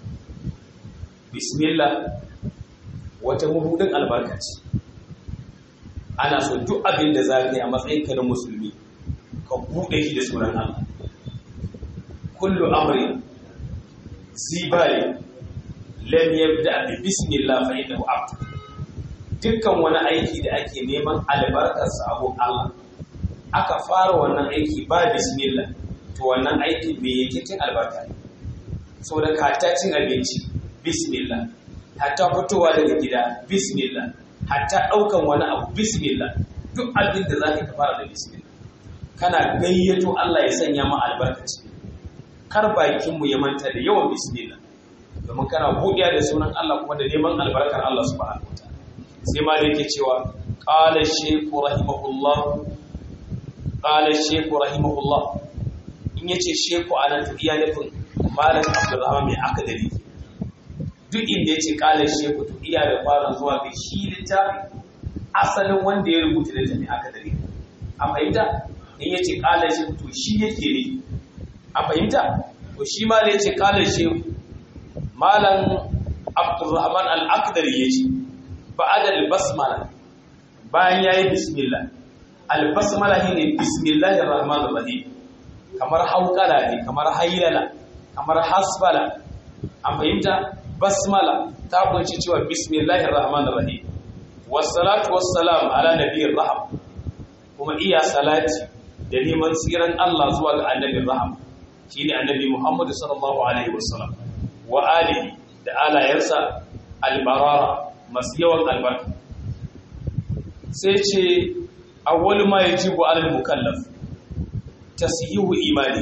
bismillah wata mabudin albarka ce ana so duk abin da za ka yi a matsayinka na musulmi ka buɗe shi da sunan Allah kullu amrin zibari lam yabda bi bismillah fa innahu abd dukkan wani aiki da ake neman albarkar sa abun Allah aka fara wannan aiki ba bismillah to wannan aiki me yake cin albarka ne saboda ka ta cin abinci bismillah hatta fitowa daga gida bismillah hatta ɗaukan wani abu bismillah duk abin da za ka fara da bismillah kana gayyato Allah ya sanya ma albarkaci kar bakinmu ya manta da yawan bismillah domin kana buɗiya da sunan Allah kuma da neman albarkar Allah subhanahu wataala sai ma da yake cewa qala shaykhu rahimahullah qala shaykhu rahimahullah in yace shaykhu anan to iya nufin malam Abdulrahman mai akadari duk inda yace qala shaykhu to iya da fara zuwa ga shi littafi asalin wanda ya rubuta littafin akadari a fahimta in yace qala shaykhu to shi yake ne a fahimta to shi ma da yace qala shaykhu malam abdurrahman al-akdari yace ba'da al-basmala bayan yayi bismillah al-basmala shine bismillahir rahmanir rahim kamar haukala ne kamar haylala kamar hasbala an fahimta basmala ta kunshi cewa bismillahir rahmanir rahim wassalatu wassalamu ala nabiyir raham kuma iya salati da neman tsiran Allah zuwa ga annabin raham shine annabi Muhammad sallallahu alaihi wasallam wa alihi da alayensa albarara masu yawan albarka sai ce awwal ma yajibu alal mukallaf tasyihu imani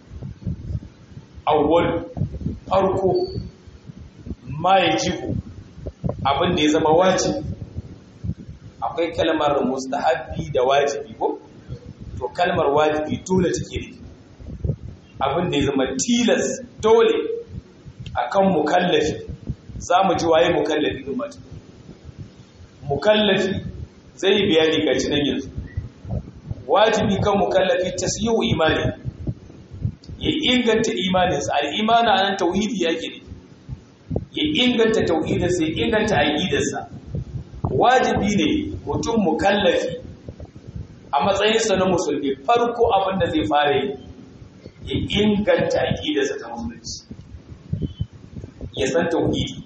awwal farko ma yajibu abin da ya zama wajibi akwai kalmar mustahabbi da wajibi ko to kalmar wajibi dole take ne abin da ya zama tilas dole akan mukallafi za mu ji waye mukallafi din mata mukallafi zai yi bayani ga cinan yanzu wajibi kan mukallafi tasyihu imani ya inganta imaninsa al-imani anan tauhidi yake ne ya inganta tauhidinsa ya inganta aqidarsa wajibi ne mutum mukallafi a matsayinsa na musulmi farko abin da zai fara yi ya inganta aqidarsa ta musulunci ya san tauhidi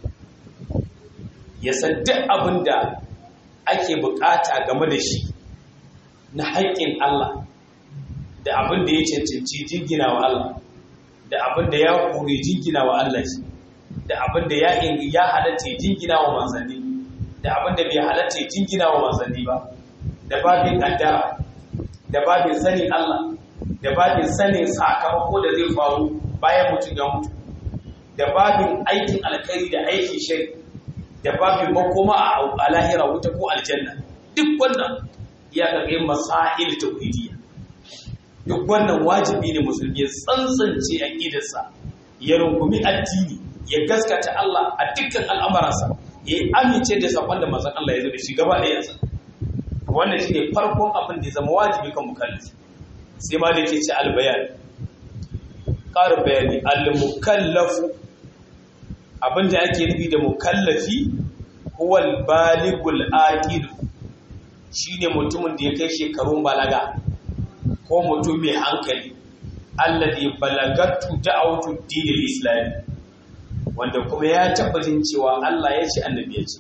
ya san duk abin da ake bukata game da shi na haƙƙin Allah da abin da ya cancanci jingina wa Allah da abin da ya kore jingina wa Allah shi da abin da ya ya halatta jingina wa manzanni da abin da bai halatta jingina wa manzanni ba da babin kaddara da babin sanin Allah da babin sanin sakamako da zai faru bayan mutum ya mutu da babin aikin alkhairi da aikin shari da babin makoma a lahira wuta ko aljanna duk wannan ya kaga masail tauhidiyya duk wannan wajibi ne musulmi ya tsantsance aqidarsa ya rungumi addini ya gaskata Allah a dukkan al'amuransa ya amince da sakon da manzon Allah ya zo da shi gaba da yansa wannan shine farkon abin da ya zama wajibi kan mukallafi sai ma da yake ci albayan ƙarin bayani al-mukallafu abinda ake nufi da mukallafi huwal baligul aqil shine mutumin da ya kai shekarun balaga ko mutum mai hankali alladhi balagatu da'awatu dinil islam wanda kuma ya tabbatin cewa Allah ya ce annabi ya ce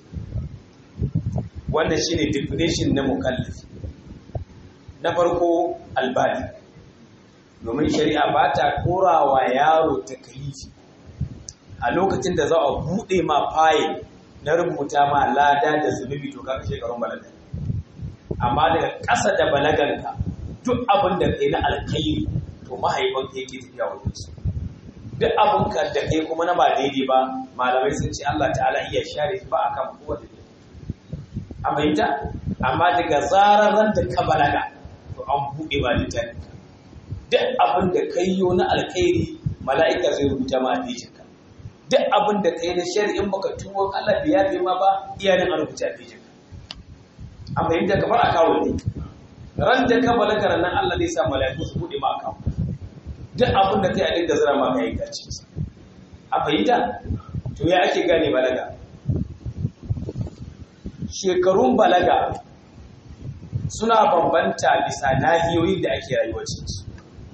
wannan shine definition na mukallafi na farko albali domin shari'a ba ta korawa yaro takalifi a lokacin da za a buɗe ma fayil na rubuta ma lada da zunubi to kaka shekarun balaga amma daga ƙasa da balaganka duk abin da kai na alkairi to mahaifanka yake tafiya wajen su duk abin ka da kai kuma na ba daidai ba malamai sun ce Allah ta'ala iya share ba a kan kowace a fahimta amma daga zarar ran da ka balaga to an buɗe ba littafin duk abin da kai yo na alkairi mala'ika zai rubuta ma a ka duk abin da kai na shari'in baka tuwon Allah da yafe ma ba iyayen an rubuta a ka an fahimta kamar a kawo ne ran da ka balaga nan Allah zai sa mala'iku su buɗe ma a kawo duk abin da kai a dinga zira ma kai gaci a fahimta to ya ake gane balaga shekarun balaga suna bambanta bisa nahiyoyin da ake rayuwa cikinsu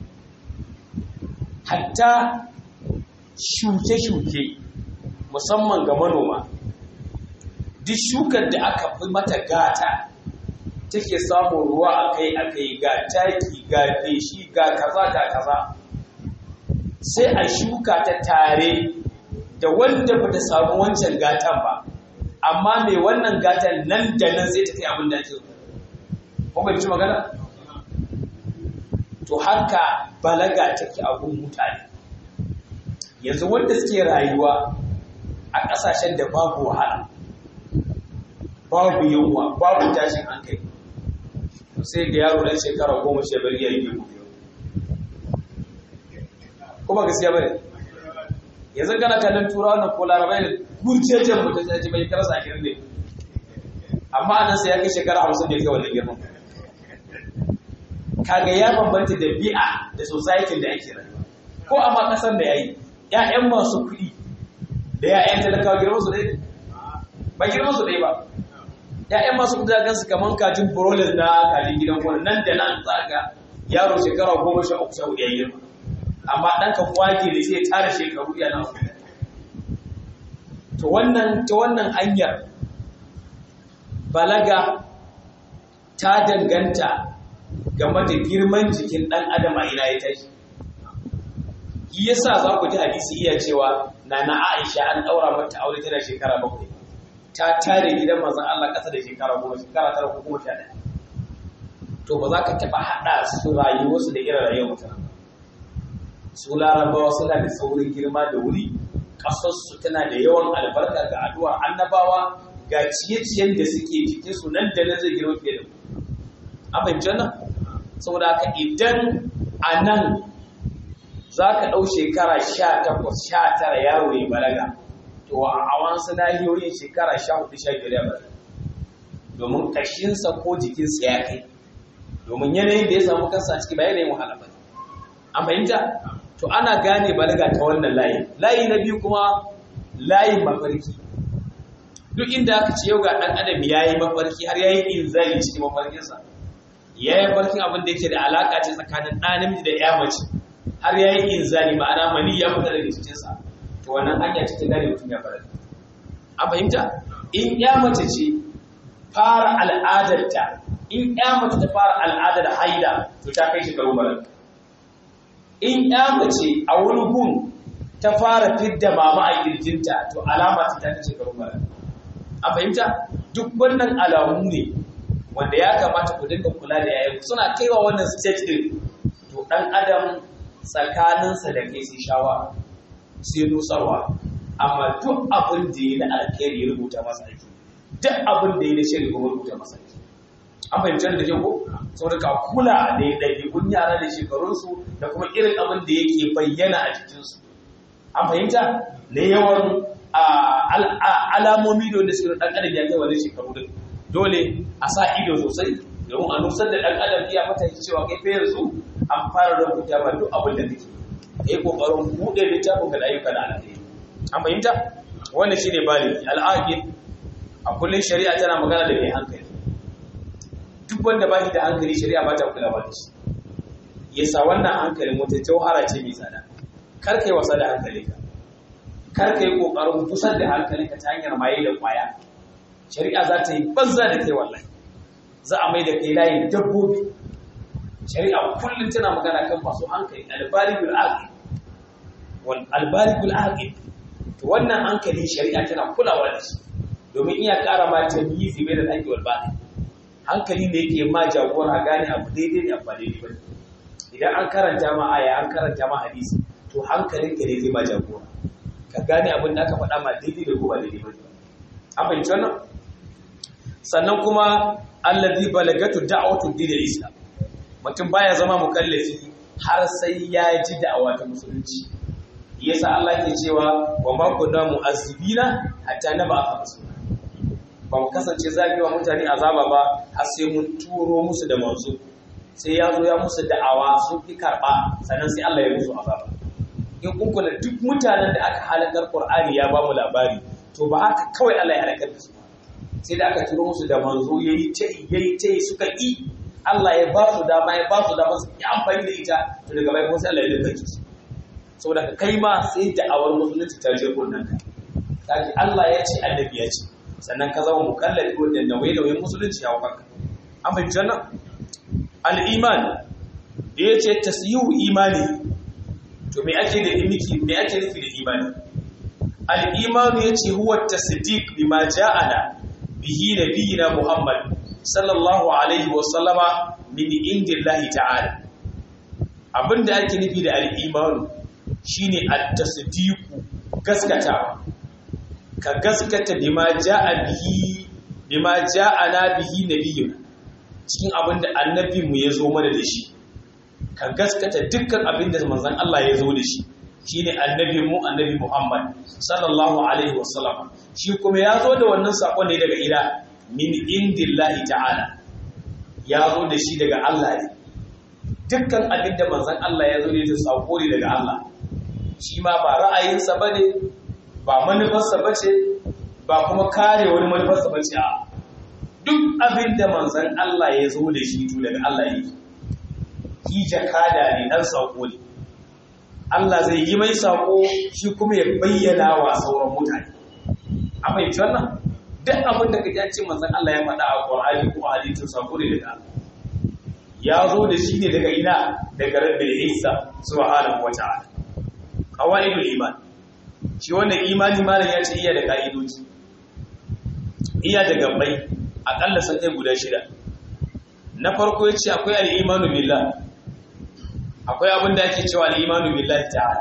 hatta shuke-shuke musamman ga manoma duk shukar da aka fi mata gata take samun ruwa akai-akai ga taki ga feshi ga kaza ga kaza sai a shuka ta tare da wanda ba ta samu wancan gatan ba amma mai wannan gatan nan da nan sai ta kai abin da ake kuma ci magana to haka balaga take abun mutane yanzu wanda suke rayuwa a ƙasashen da babu wahala babu yunwa babu tashin hankali sai ga yaro ɗan shekara goma sha biyar ya yi kuma gaskiya bane yanzu kana kallon turawa na ko larabai da gurjejen mutum sai ji bai karasa a girin ne amma anan sai ya kai shekara hamsin da ya kai wannan girman kaga ya bambanta da bi'a da society da ake rayuwa ko a ma kasar da yayi ƴaƴan masu kuɗi da ƴaƴan talakawa girman su ɗaya ba girman su ɗaya ba ƴaƴan masu kuɗi da gansu kaman kajin broilers na kajin gidan gona nan da nan za ga yaro shekara goma sha uku sha hudu ya girma amma ɗan ka kwage da sai tara shekaru yana to wannan ta wannan hanyar balaga ta danganta game da girman jikin ɗan adam a ina ya tashi yi yasa za ku ji hadisi iya cewa na na aisha an ɗaura mata aure tana shekara bakwai ta tare gidan manzon Allah ƙasa da shekara goma shekara tara ko goma sha ɗaya to ba za ka taɓa haɗa su rayuwarsu da irin rayuwar mutane su larabawa suna da saurin girma da wuri ƙasarsu tana da yawan albarka ga addu'ar annabawa ga ciye-ciyen da suke cikin su nan da nan zai girma fiye da a fahimci nan saboda haka idan a nan za ka ɗau shekara sha takwas sha tara yaro ya balaga to a wasu nahiyoyin shekara sha hudu sha biyar ya balaga domin ƙashinsa ko jikinsa ya kai domin yanayin da ya samu kansa a ciki ba yanayin wahala ba an fahimta to ana gane balaga ta wannan layi layi na biyu kuma layin mafarki duk inda aka ce yau ga ɗan adam ya yi mafarki har ya yi inzali cikin mafarkinsa ya yi mafarkin abin da yake da alaƙa ce tsakanin ɗan namiji da ya mace har ya yi inzali ma'ana mani ya fita daga cikinsa to wannan hanya cikin gane mutum ya fara an fahimta in ya mace ce fara al'adarta in ya mace ta fara al'adar haida to ta kai shekaru balaga in ya mace a wani gun ta fara fidda mama a kirjinta to alama ta ta kace garin mara a fahimta duk wannan alamu ne wanda ya kamata ku dinga kula da yayin suna kaiwa wannan stage din to dan adam tsakaninsa da kai sai shawa sai nusarwa amma duk abin da yi na alkhairi ya rubuta masa aiki duk abin da yi na shiri kuma rubuta masa aiki an fahimci da ke ko saboda ka kula da ɗaiɗaikun yara da shekarunsu da kuma irin abin da yake bayyana a jikinsu an fahimta na yawan alamomi da wanda suke ɗan adam ya kai wani shekaru din dole a sa ido sosai domin a nusar da ɗan adam iya mata cewa kai fa yanzu an fara rubuta ma duk abin da kake ka yi ƙoƙarin buɗe littafin ka da ayyuka da alheri an fahimta wannan shine bali al'aqil a kullum shari'a tana magana da mai hankali duk wanda ba shi da hankali shari'a ba ta kula ba da shi yasa wannan hankalin wata jauhara ce mai tsada kar kai wasa da hankali ka kar kai kokarin kusar da hankali ka ta hanyar maye da kwaya shari'a za ta yi banza da kai wallahi za a mai da kai layin dabbobi shari'a kullum tana magana kan masu hankali albaligul aqil wal albaligul aqil to wannan hankali shari'a tana kulawa da shi domin iya ƙara ma tamyizi bai da aqil wal batil hankali ne yake ma jagora gane abu daidai ne abu daidai ba idan an karanta ma aya an karanta ma hadisi to hankalin ka ne zai ma jagora ka gane abin da aka faɗa ma daidai da kuma daidai ba an fahimci wannan sannan kuma allazi balagatu da'watu din islam mutum baya zama mukallafi har sai ya ji da'awa ta musulunci yasa Allah ke cewa wa ma kunna mu'azzibina hatta nab'a rasula ba mu kasance zafi wa mutane azaba ba har sai mun turo musu da manzo sai ya zo ya musu da'awa sun fi karɓa sannan sai Allah ya musu azaba in kun kula duk mutanen da aka halakar Qur'ani ya ba mu labari to ba haka kawai Allah ya halakar da su sai da aka turo musu da manzo yayi ta yayi ta suka yi Allah ya ba su dama ya ba su dama su yi amfani da ita to daga bai kuma sai Allah ya dinka su saboda kai ma sai da'awar musulunci ta je kunnan ka kaji Allah ya ce annabi ya ce sannan ka zama mukallafi wanda nauye-nauyen musulunci ya wakanka an fahimci wannan al'iman da ya ce tasyihu imani to me ake da imiki me ake nufi da imani al'imanu ya ce huwa tasdiq bima ja'ana bihi nabiyina muhammad sallallahu alaihi wa sallama min indillahi ta'ala abinda ake nufi da al'imanu shine at-tasdiqu gaskatawa ka gaskata bima jaa bihi bima ja'ana bihi nabiyyuna cikin abinda annabi mu ya zo mana da shi ka gaskata dukkan abinda manzon Allah ya zo da shi shine annabi mu annabi Muhammad sallallahu alaihi wasallam shi kuma ya zo da wannan sakon ne daga ila min indillahi ta'ala ya zo da shi daga Allah ne dukkan abinda manzon Allah ya zo da sako ne daga Allah shi ma ba ra'ayinsa bane ba manufarsa bace ba kuma kare wani manufarsa bace a duk abinda manzon Allah ya zo da shi to daga Allah yake ki jakada ne dan sako ne Allah zai yi mai sako shi kuma ya bayyana wa sauran mutane a fahimci wannan duk abin da kaji ce manzon Allah ya faɗa a Qur'ani ko a hadisin sako ne daga ya zo da shi ne daga ina daga Rabbil Isa subhanahu wa ta'ala qawaidul iman shi wannan imani malam ya ce iya da ka'idoji iya da gabbai akalla sun kai guda shida na farko ya ce akwai al-imanu billah akwai abin da ake cewa al'imanu billahi ta'ala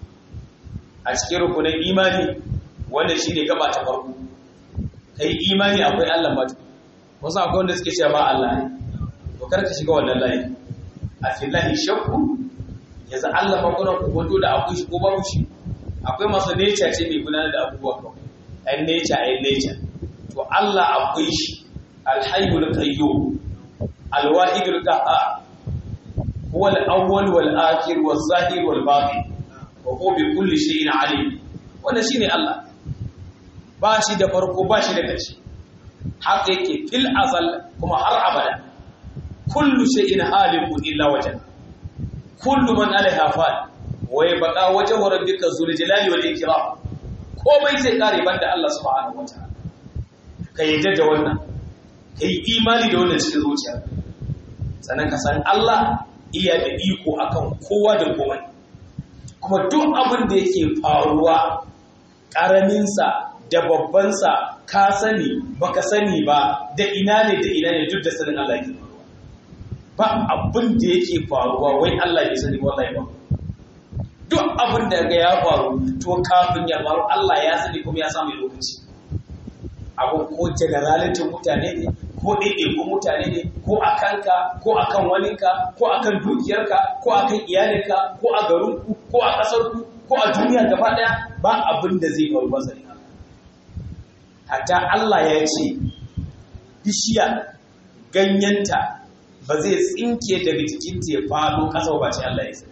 a cikin rukunin imani wanda shi ne gaba ta farko kai imani akwai Allah matu wasu akwai wanda suke cewa ba Allah ne to kar ka shiga wannan layi a fillahi shakku yanzu Allah ba kuna kokonto da akwai shi ko babu shi akwai masu nature ce mai gudanar da abubuwa kawai ɗan nature ɗan nature to Allah akwai shi alhayyul qayyum alwahidul qahhar هو الأول والآخر والظاهر والباطن وهو بكل شيء عليم wannan shine Allah ba shi da farko ba shi da ƙarshe haka yake fil azal kuma har abada kullu shay'in halikun illa wajha kullu man alaiha fan wa yabqa wajhu rabbika zul jalali wal ikram komai zai kare banda Allah subhanahu wataala kai da wannan kai imani da wannan cikin zuciya sannan ka san Allah iya da iko akan kowa da komai kuma duk abin da yake faruwa ƙaraminsa da babbansa ka sani baka sani ba da ina ne da ina ne duk da sanin Allah yake faruwa ba abin da yake faruwa wai Allah ya sani wallahi ba duk abin da ga ya faru to kafin ya faru Allah ya sani kuma ya samu lokaci abu ko generalitin mutane ne ko ɗaiɗaikun mutane ne ko a kanka ko a kan waninka ko a kan dukiyarka ko a kan iyalinka ko a garinku ko a ƙasarku ko a duniya gaba ɗaya ba abin da zai faru ba zai hatta Allah ya ce bishiya ganyenta ba zai tsinke daga jikinta ya faɗo ƙasa ba ce Allah ya ce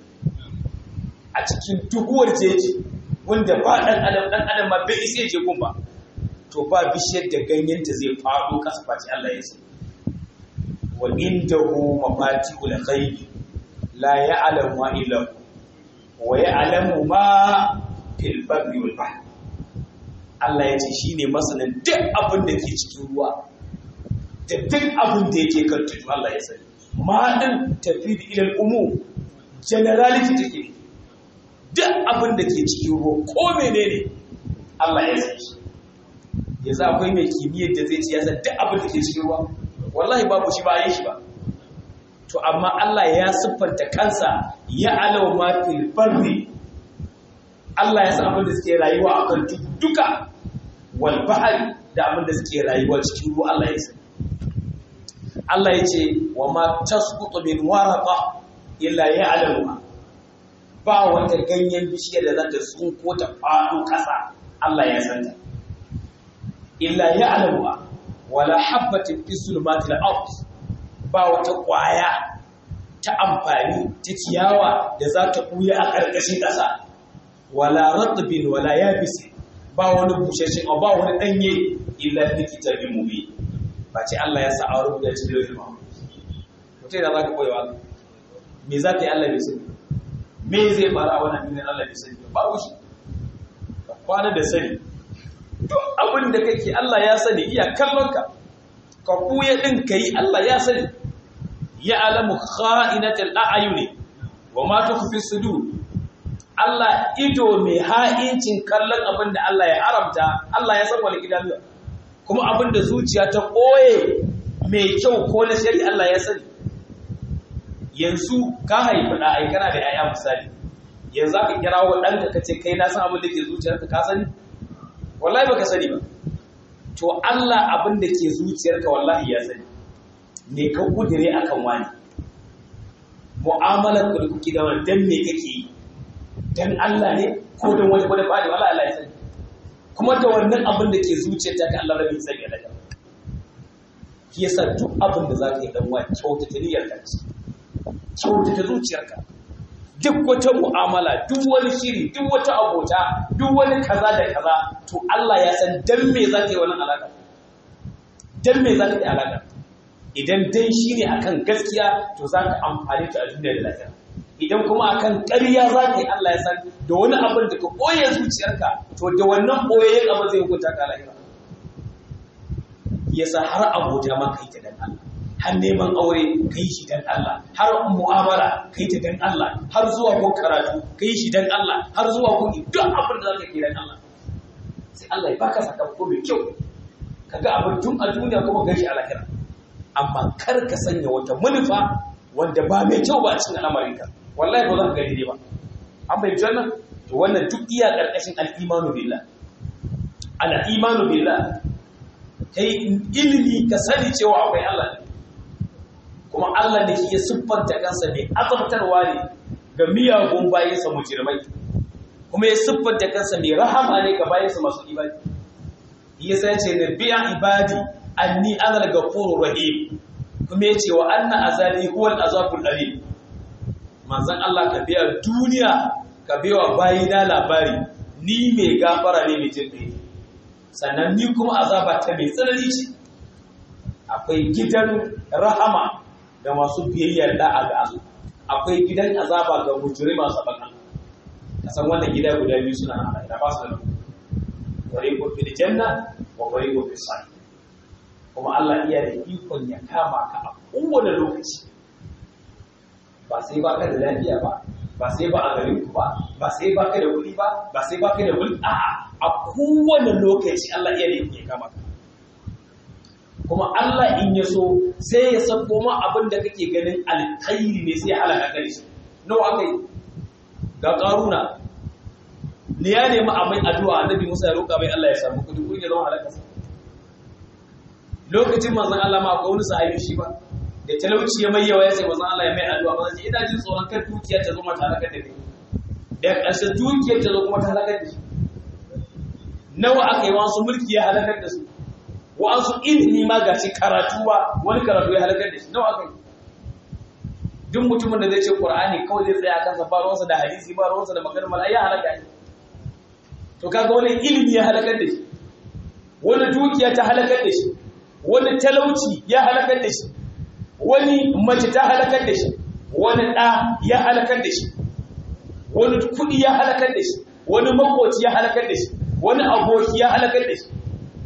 a cikin duhuwar jeji wanda ba ɗan adam ɗan adam ma bai isa ya je gun ba to ba bishiyar da ganyenta zai faɗo ƙasa face Allah ya ce wa indahu mafatihul ghaibi la ya'lamu illa hu wa ya'lamu ma fil barri wal bahr Allah ya ce shine masanin duk abin da ke cikin ruwa da duk abin da yake kan tudu Allah ya sani ma din tafi da ilal umu generality take duk abin da ke cikin ruwa ko menene Allah ya sani yanzu akwai mai kimiyyar da zai ci ya san duk abin da ke cikin ruwa wallahi babu shi ba yi shi ba to amma Allah ya siffanta kansa ya alaw ma fil barri Allah ya san abin da suke rayuwa a kan duka wal bahri da abin da suke rayuwa cikin ruwa Allah ya san Allah ya ce wa ma tasqutu min waraqa illa ya'lamuha ba wata ganyen bishiyar da za ta tsunko ta faɗo ƙasa Allah ya san ta illa ya'lamuha wala habatin fi zulmatil ard ba wata kwaya ta amfani ta ciyawa da za ta buya a ƙarƙashin ƙasa wala ratbin wala yabis ba wani bushashin ba wani danye illa fi kitabin mubin ba ce Allah ya sa a rubuta cikin lauhin mahmud mutai da zaka koyi wa me za ka yi Allah bai sani me zai fara a wannan duniyar Allah bai sani ba shi kwana da sani duk abin da kake Allah ya sani iya kallonka ka kuya din kai Allah ya sani ya alamu kha'inatul a'yuni wa ma tukhfi sudur Allah ido mai ha'incin kallon abin da Allah ya haramta Allah ya san wani gidan kuma abin da zuciya ta koye mai kyau ko na shari Allah ya sani yanzu ka haifi da ai kana da yaya misali yanzu aka kira wa ɗanka ka ce kai na san abin da ke zuciyarka ka sani wallahi baka sani ba to Allah abin da ke zuciyarka wallahi ya sani me ka kudire akan wani mu'amalar ku da kuke da wani dan me kake yi dan Allah ne ko dan wani wani fadi wallahi Allah ya sani kuma da wannan abin da ke zuciyarta ka Allah rabin sani da shi yasa duk abin da zaka yi dan wani kyautata niyyarka kyautata zuciyarka duk wata mu'amala duk wani shiri duk wata abota duk wani kaza da kaza to Allah ya san dan me zaka yi wannan alaka dan me zaka yi alaka idan dan shine akan gaskiya to zaka amfani ta a duniya da lafiya idan kuma akan ƙarya zaka yi Allah ya san da wani abin da ka koye zuciyarka to da wannan koyayyen abin zai hukunta ka lahira yasa har abota ma kai ta dan Allah har neman aure ka yi shi dan Allah har mu'amala ka yi ta dan Allah har zuwa kun karatu ka yi shi dan Allah har zuwa kun duk abin da zaka yi dan Allah sai Allah ya baka sakamako mai kyau kaga abin tun a duniya kuma ga shi a lahira amma kar ka sanya wata manufa wanda ba mai kyau ba a cikin al'amarinka wallahi ba za ka gani ba an bai wannan to wannan duk iya karkashin al-imanu billah al-imanu billah kai ilimi ka sani cewa akwai Allah ne kuma Allah ne shi ya siffanta kansa mai azabtarwa ne ga miyagun bayansa mujirmai kuma ya siffanta kansa mai rahama ne ga bayansa masu ibadi yasa ya ce na biya ibadi anni ana al-ghafurur rahim kuma ya ce wa anna azabi huwa al-azabul alim manzon Allah ka biya duniya ka biya bayina labari ni mai gafara ne mai jin sannan ni kuma azaba ta mai tsanani ce akwai gidan rahama da masu biyayyar da'a ga Allah akwai gidan azaba ga mujri masu bakan kasan wannan gida guda biyu suna nan da ba su da fariqun fil janna wa fariqun fis sa'id kuma Allah iya da ikon ya kama ka a kowane lokaci ba sai ba ka da lafiya ba ba sai ba a garin ku ba ba sai ba ka da kuɗi ba ba sai ba ka da kuɗi a'a a kowane lokaci Allah iya da ikon ya kama ka kuma Allah in ya so sai ya sako ma abin da kake ganin alkhairi ne sai ya halaka kai shi nawa aka yi ga karuna ne ya nemi a mai addu'a annabi Musa ya roƙa mai Allah ya samu kudi kudi ya zama halaka lokacin manzon Allah ma akwai wani sahabi shi ba da talauci ya mai yawa ya ce manzon Allah ya mai addu'a ba sai ina jin tsoron kar dukiya ta zo mata halaka da kai da ƙarshe dukiyar ta zo kuma ta halaka da shi nawa aka yi wasu mulki ya halakar da su wa'ansu ilimi ma ga shi karatu ba wani karatu ya halakar da shi nawa aka yi duk mutumin da zai ce qur'ani kawai zai tsaya kansa ba ruwansa da hadisi ba ruwansa da maganar mala ya halaka shi to kaga wani ilimi ya halakar da shi wani dukiya ta halakar da shi wani talauci ya halakar da shi wani mace ta halakar da shi wani ɗa ya halakar da shi wani kuɗi ya halakar da shi wani makoci ya halakar da shi wani aboki ya halakar da shi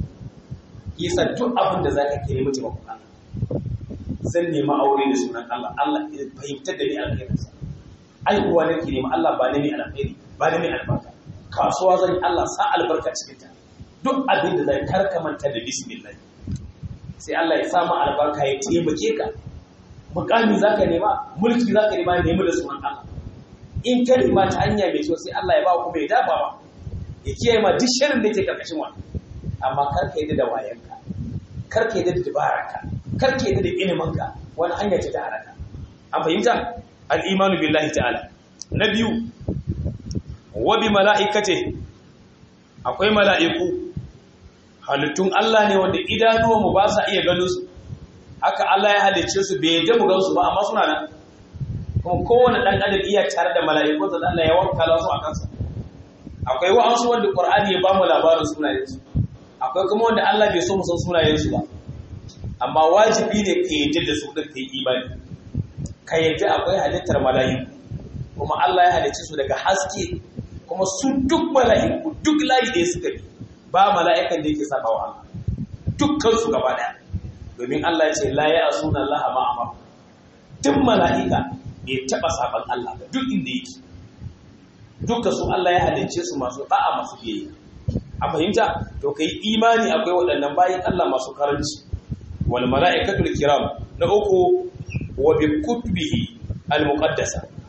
yasa duk abin da zaka kire mace ba kuma zan nemi aure da sunan Allah Allah ya fahimtar da ni alkhairinsa aihuwa nake nema Allah ba ni alkhairi ba ni albarka kasuwa zan yi Allah sa albarka cikin ta duk abin da zai karka manta da bismillah sai Allah ya sa ma albarka ya taimake ka mukami zaka nema mulki zaka nema nemi da sunan Allah in ka nema ta hanya mai kyau sai Allah ya ba ku mai dafa ba ya kiyaye ma duk shirin da yake karkashin wannan amma karka yi da wayanka karka yi da dabararka karka yi da iliminka wani hanya ce ta halaka an fahimta al-imanu billahi ta'ala na biyu wa bi mala'ikate akwai mala'iku halittun Allah ne wanda idanuwanmu ba sa iya ganin su haka Allah ya halicce su bai yadda mu gan su ba amma suna nan kuma kowane dan adam iya tare da mala'iku da Allah ya wakala su a kansa akwai wa'ansu wanda Qur'ani ya ba mu labarin sunayensu akwai kuma wanda Allah bai so mu san sunayensu ba amma wajibi ne ka yadda da su din kai imani ka yadda akwai halittar mala'iku kuma Allah ya halicce su daga haske kuma su duk mala'iku duk layi da suka bi ba mala'ikan da yake saba wa Allah dukkan su gaba daya domin Allah ya ce la ya asuna Allah ma amara duk mala'ika bai taba saban Allah ba duk inda yake duka su Allah ya halicce su masu da'a masu biyayya a fahimta to kai imani akwai waɗannan bayan Allah masu karanci wal mala'ikatul kiram na uku wa bi kutubihi al muqaddasa kai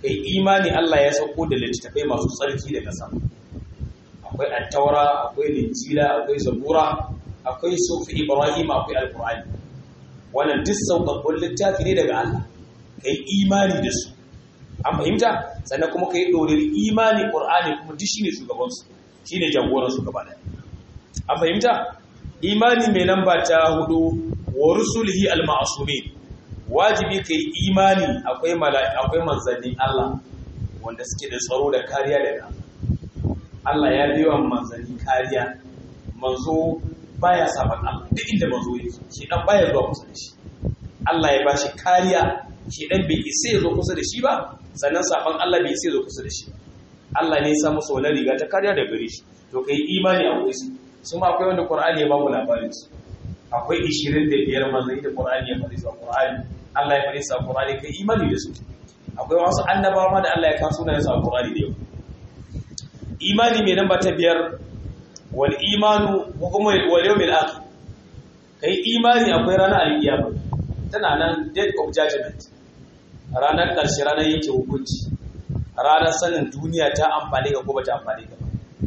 kai imani Allah ya sauko da littattafai masu tsarki daga sama akwai attaura akwai linjila akwai zabura akwai sufi ibrahim akwai alqur'ani wannan duk sauƙaƙƙun littafi ne daga Allah kai imani da su an fahimta sannan kuma kai dorin imani qur'ani kuma duk shine shugaban su shine jagoran su gaba ɗaya an fahimta imani mai lamba ta hudu wa rusulihi al-ma'sumin wajibi kai imani akwai mala'i akwai manzannin Allah wanda suke da tsaro da kariya daga Allah ya biyo manzanni kariya manzo baya saban Allah duk inda manzo yake shi dan baya zuwa kusa da shi Allah ya bashi kariya shi dan bai isa ya zo kusa da shi ba sannan saban Allah bai isa ya zo kusa da shi Allah ne ya sa musu wani riga ta kariya da gare shi to kai imani akwai su su ma akwai wanda Qur'ani ya ba mu labarin su akwai 25 manzanni da Qur'ani ya faɗi su a Qur'ani Allah ya faɗi su a Qur'ani kai imani da su akwai wasu annabawa ma da Allah ya kawo sunayen su a Qur'ani da yau imani mai namba ta biyar wal imanu kuma wal yawmil akhir kai imani akwai ranar alkiyama tana nan date of judgment ranar karshe ranar yake hukunci ranar sanin duniya ta amfani ga ko bata amfani ga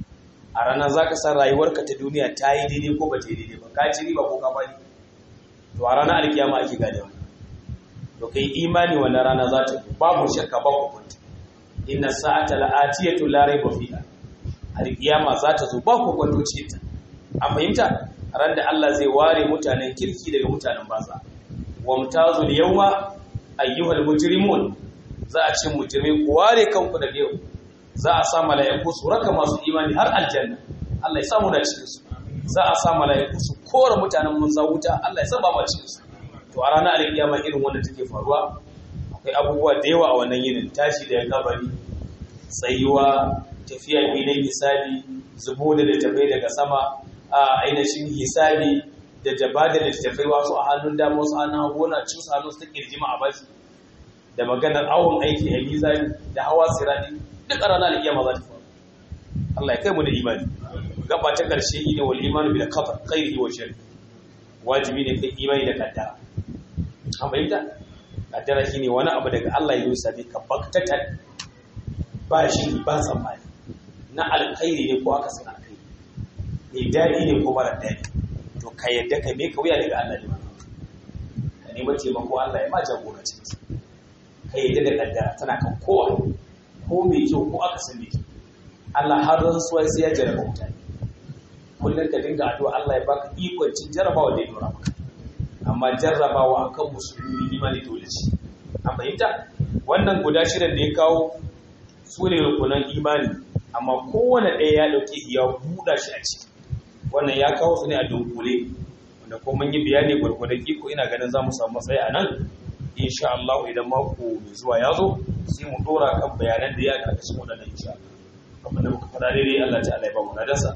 a ranar zaka san rayuwarka ta duniya ta yi daidai ko bata yi daidai ba ka ci riba ko ka bari to a ranar alkiyama ake gane wannan to kai imani wannan rana za ta babu shakka babu kunta inna sa'ata la'atiyatu la rayba fiha alkiyama za ta zo ba ku kwanto ce ta a fahimta ran da Allah zai ware mutanen kirki daga mutanen banza wa mutazul yawma ayyuhal mujrimun za a ce mujrimai ku ware kanku daga yau za a sa mala'iku su raka masu imani har aljanna Allah ya samu da cikin su za a sa mala'iku su kora mutanen munza wuta Allah ya saba mu cikin su to a ranar alkiyama irin wanda take faruwa akwai abubuwa da yawa a wannan yinin tashi da kabari tsayuwa tafiya filin hisabi zubo da littafai daga sama a ainihin hisabi da jaba da littafai wasu a hannun dama wasu hannun hagu na cin hannun su kirjima a bashi da maganar awon aiki a mizani da hawa sirani duk a ranar alkiyama za ta faru Allah ya kai mu da imani gaba ta karshe ne wal imanu bil qadar khairihi wa sharri wajibi ne kai imani da kaddara an bayyana kaddara shine wani abu daga Allah ya yi sabi ka baktatan ba shi ba tsammani na alkhairi ne ko aka san alkhairi mai daɗi ne ko mara daɗi to ka yadda ka me ka wuya daga Allah ne ka nemi taimako Allah ya ma jagora cikin ka yadda da kaddara tana kan kowa ko mai kyau ko aka san mai kyau Allah har rantsuwa sai ya jarraba mutane kullum ka dinga addu'a Allah ya baka ikon cin jarrabawa da ya dora maka amma jarrabawa akan musulmi imani dole ce a fahimta wannan guda shirin da ya kawo su ne rukunan imani amma kowane ɗaya ya ɗauke ya buɗa shi a ciki wannan ya kawo su ne a dunkule wanda ko mun yi bayani gwargwadon iko ina ganin za mu samu matsayi a nan insha Allah idan mako mai zuwa ya zo sai mu ɗora kan bayanan da ya karkashin waɗannan insha Allah abin da muka faɗa daidai Allah ta'ala ya ba mu nadarsa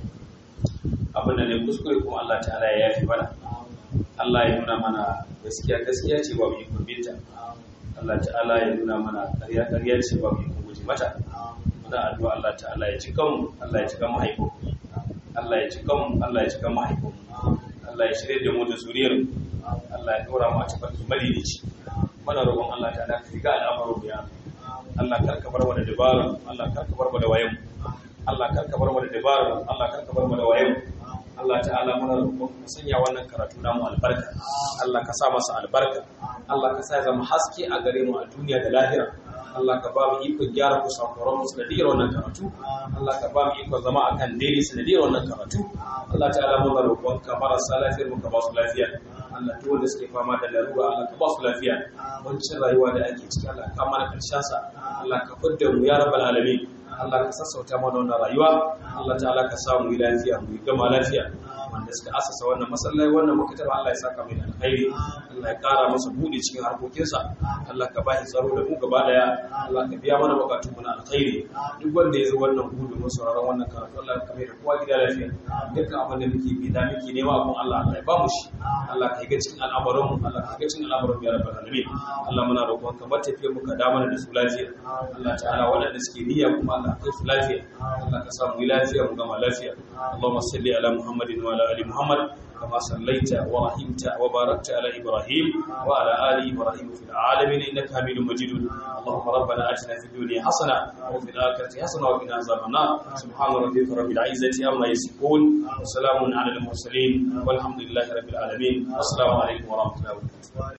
abin da ne kuskure kuma Allah ta'ala ya yafi mana Allah ya nuna mana gaskiya gaskiya ce ba mu yi kurbinta Allah ta'ala ya nuna mana ƙarya ƙarya ce ba mu yi guje mata muna addu'a Allah ta'ala ya cika mu Allah ya cika mahaifin Allah ya cika mu Allah ya cika mahaifin Allah ya shirye da mu da zuriyar Allah ya dora mu a cikin madidici muna roƙon Allah ta'ala ka riga al'amarin mu ya Allah kar ka bar mu da dabara Allah kar ka bar mu da wayan Allah kar ka bar mu da dabara Allah kar ka bar mu da wayan Allah ta'ala muna roƙon ka sanya wannan karatu namu albarka Allah ka sa masa albarka Allah ka sa ya zama haske a gare mu a duniya da lahira Allah ka ba mu ikon gyara ku sakuran mu sanadiyar wannan karatu Allah ka ba mu ikon zama akan daidai sanadiyar wannan karatu Allah ta'ala muna roƙon ka marasa lafiyar mu ka ba su lafiya Allah duk wanda suke fama da larura Allah ka ba su lafiya wancin rayuwa da ake ciki Allah ka mana karshen sa Allah ka fidda mu ya rabbal alamin Allah ka sassauta mana wannan rayuwa Allah ta'ala ka sa mu yi lafiya mu gama lafiya wanda suka asasa wannan masallaci wannan makataba Allah ya saka mai da alkhairi Allah ya kara masa buɗe cikin harkokinsa Allah ka bashi tsaro da mu gaba daya Allah ka biya mana bukatun mu na alkhairi duk wanda ya zo wannan buɗe mu sauraron wannan karatu Allah ka mai da kowa gida lafiya dukkan abin da muke bi da muke nema abun Allah Allah ya ba mu shi Allah ka ga cikin al'amuran mu Allah ka ga cikin al'amuran mu ya rabbal alamin Allah muna roƙon ka bar tafiyar mu ka da mana da su lafiya Allah ta'ala waɗanda suke niyya kuma Allah kai su lafiya Allah ka sa mu yi lafiya mu gama lafiya Allahumma salli ala Muhammadin wa ala ali Muhammad كما صليت ورحمت وباركت على إبراهيم وعلى آل إبراهيم في العالمين إنك حميد مجيد اللهم ربنا آتنا في الدنيا حسنة وفي الآخرة حسنة وقنا عذاب النار سبحان ربك رب العزة عما يصفون وسلام على المرسلين والحمد لله رب العالمين السلام عليكم ورحمة الله وبركاته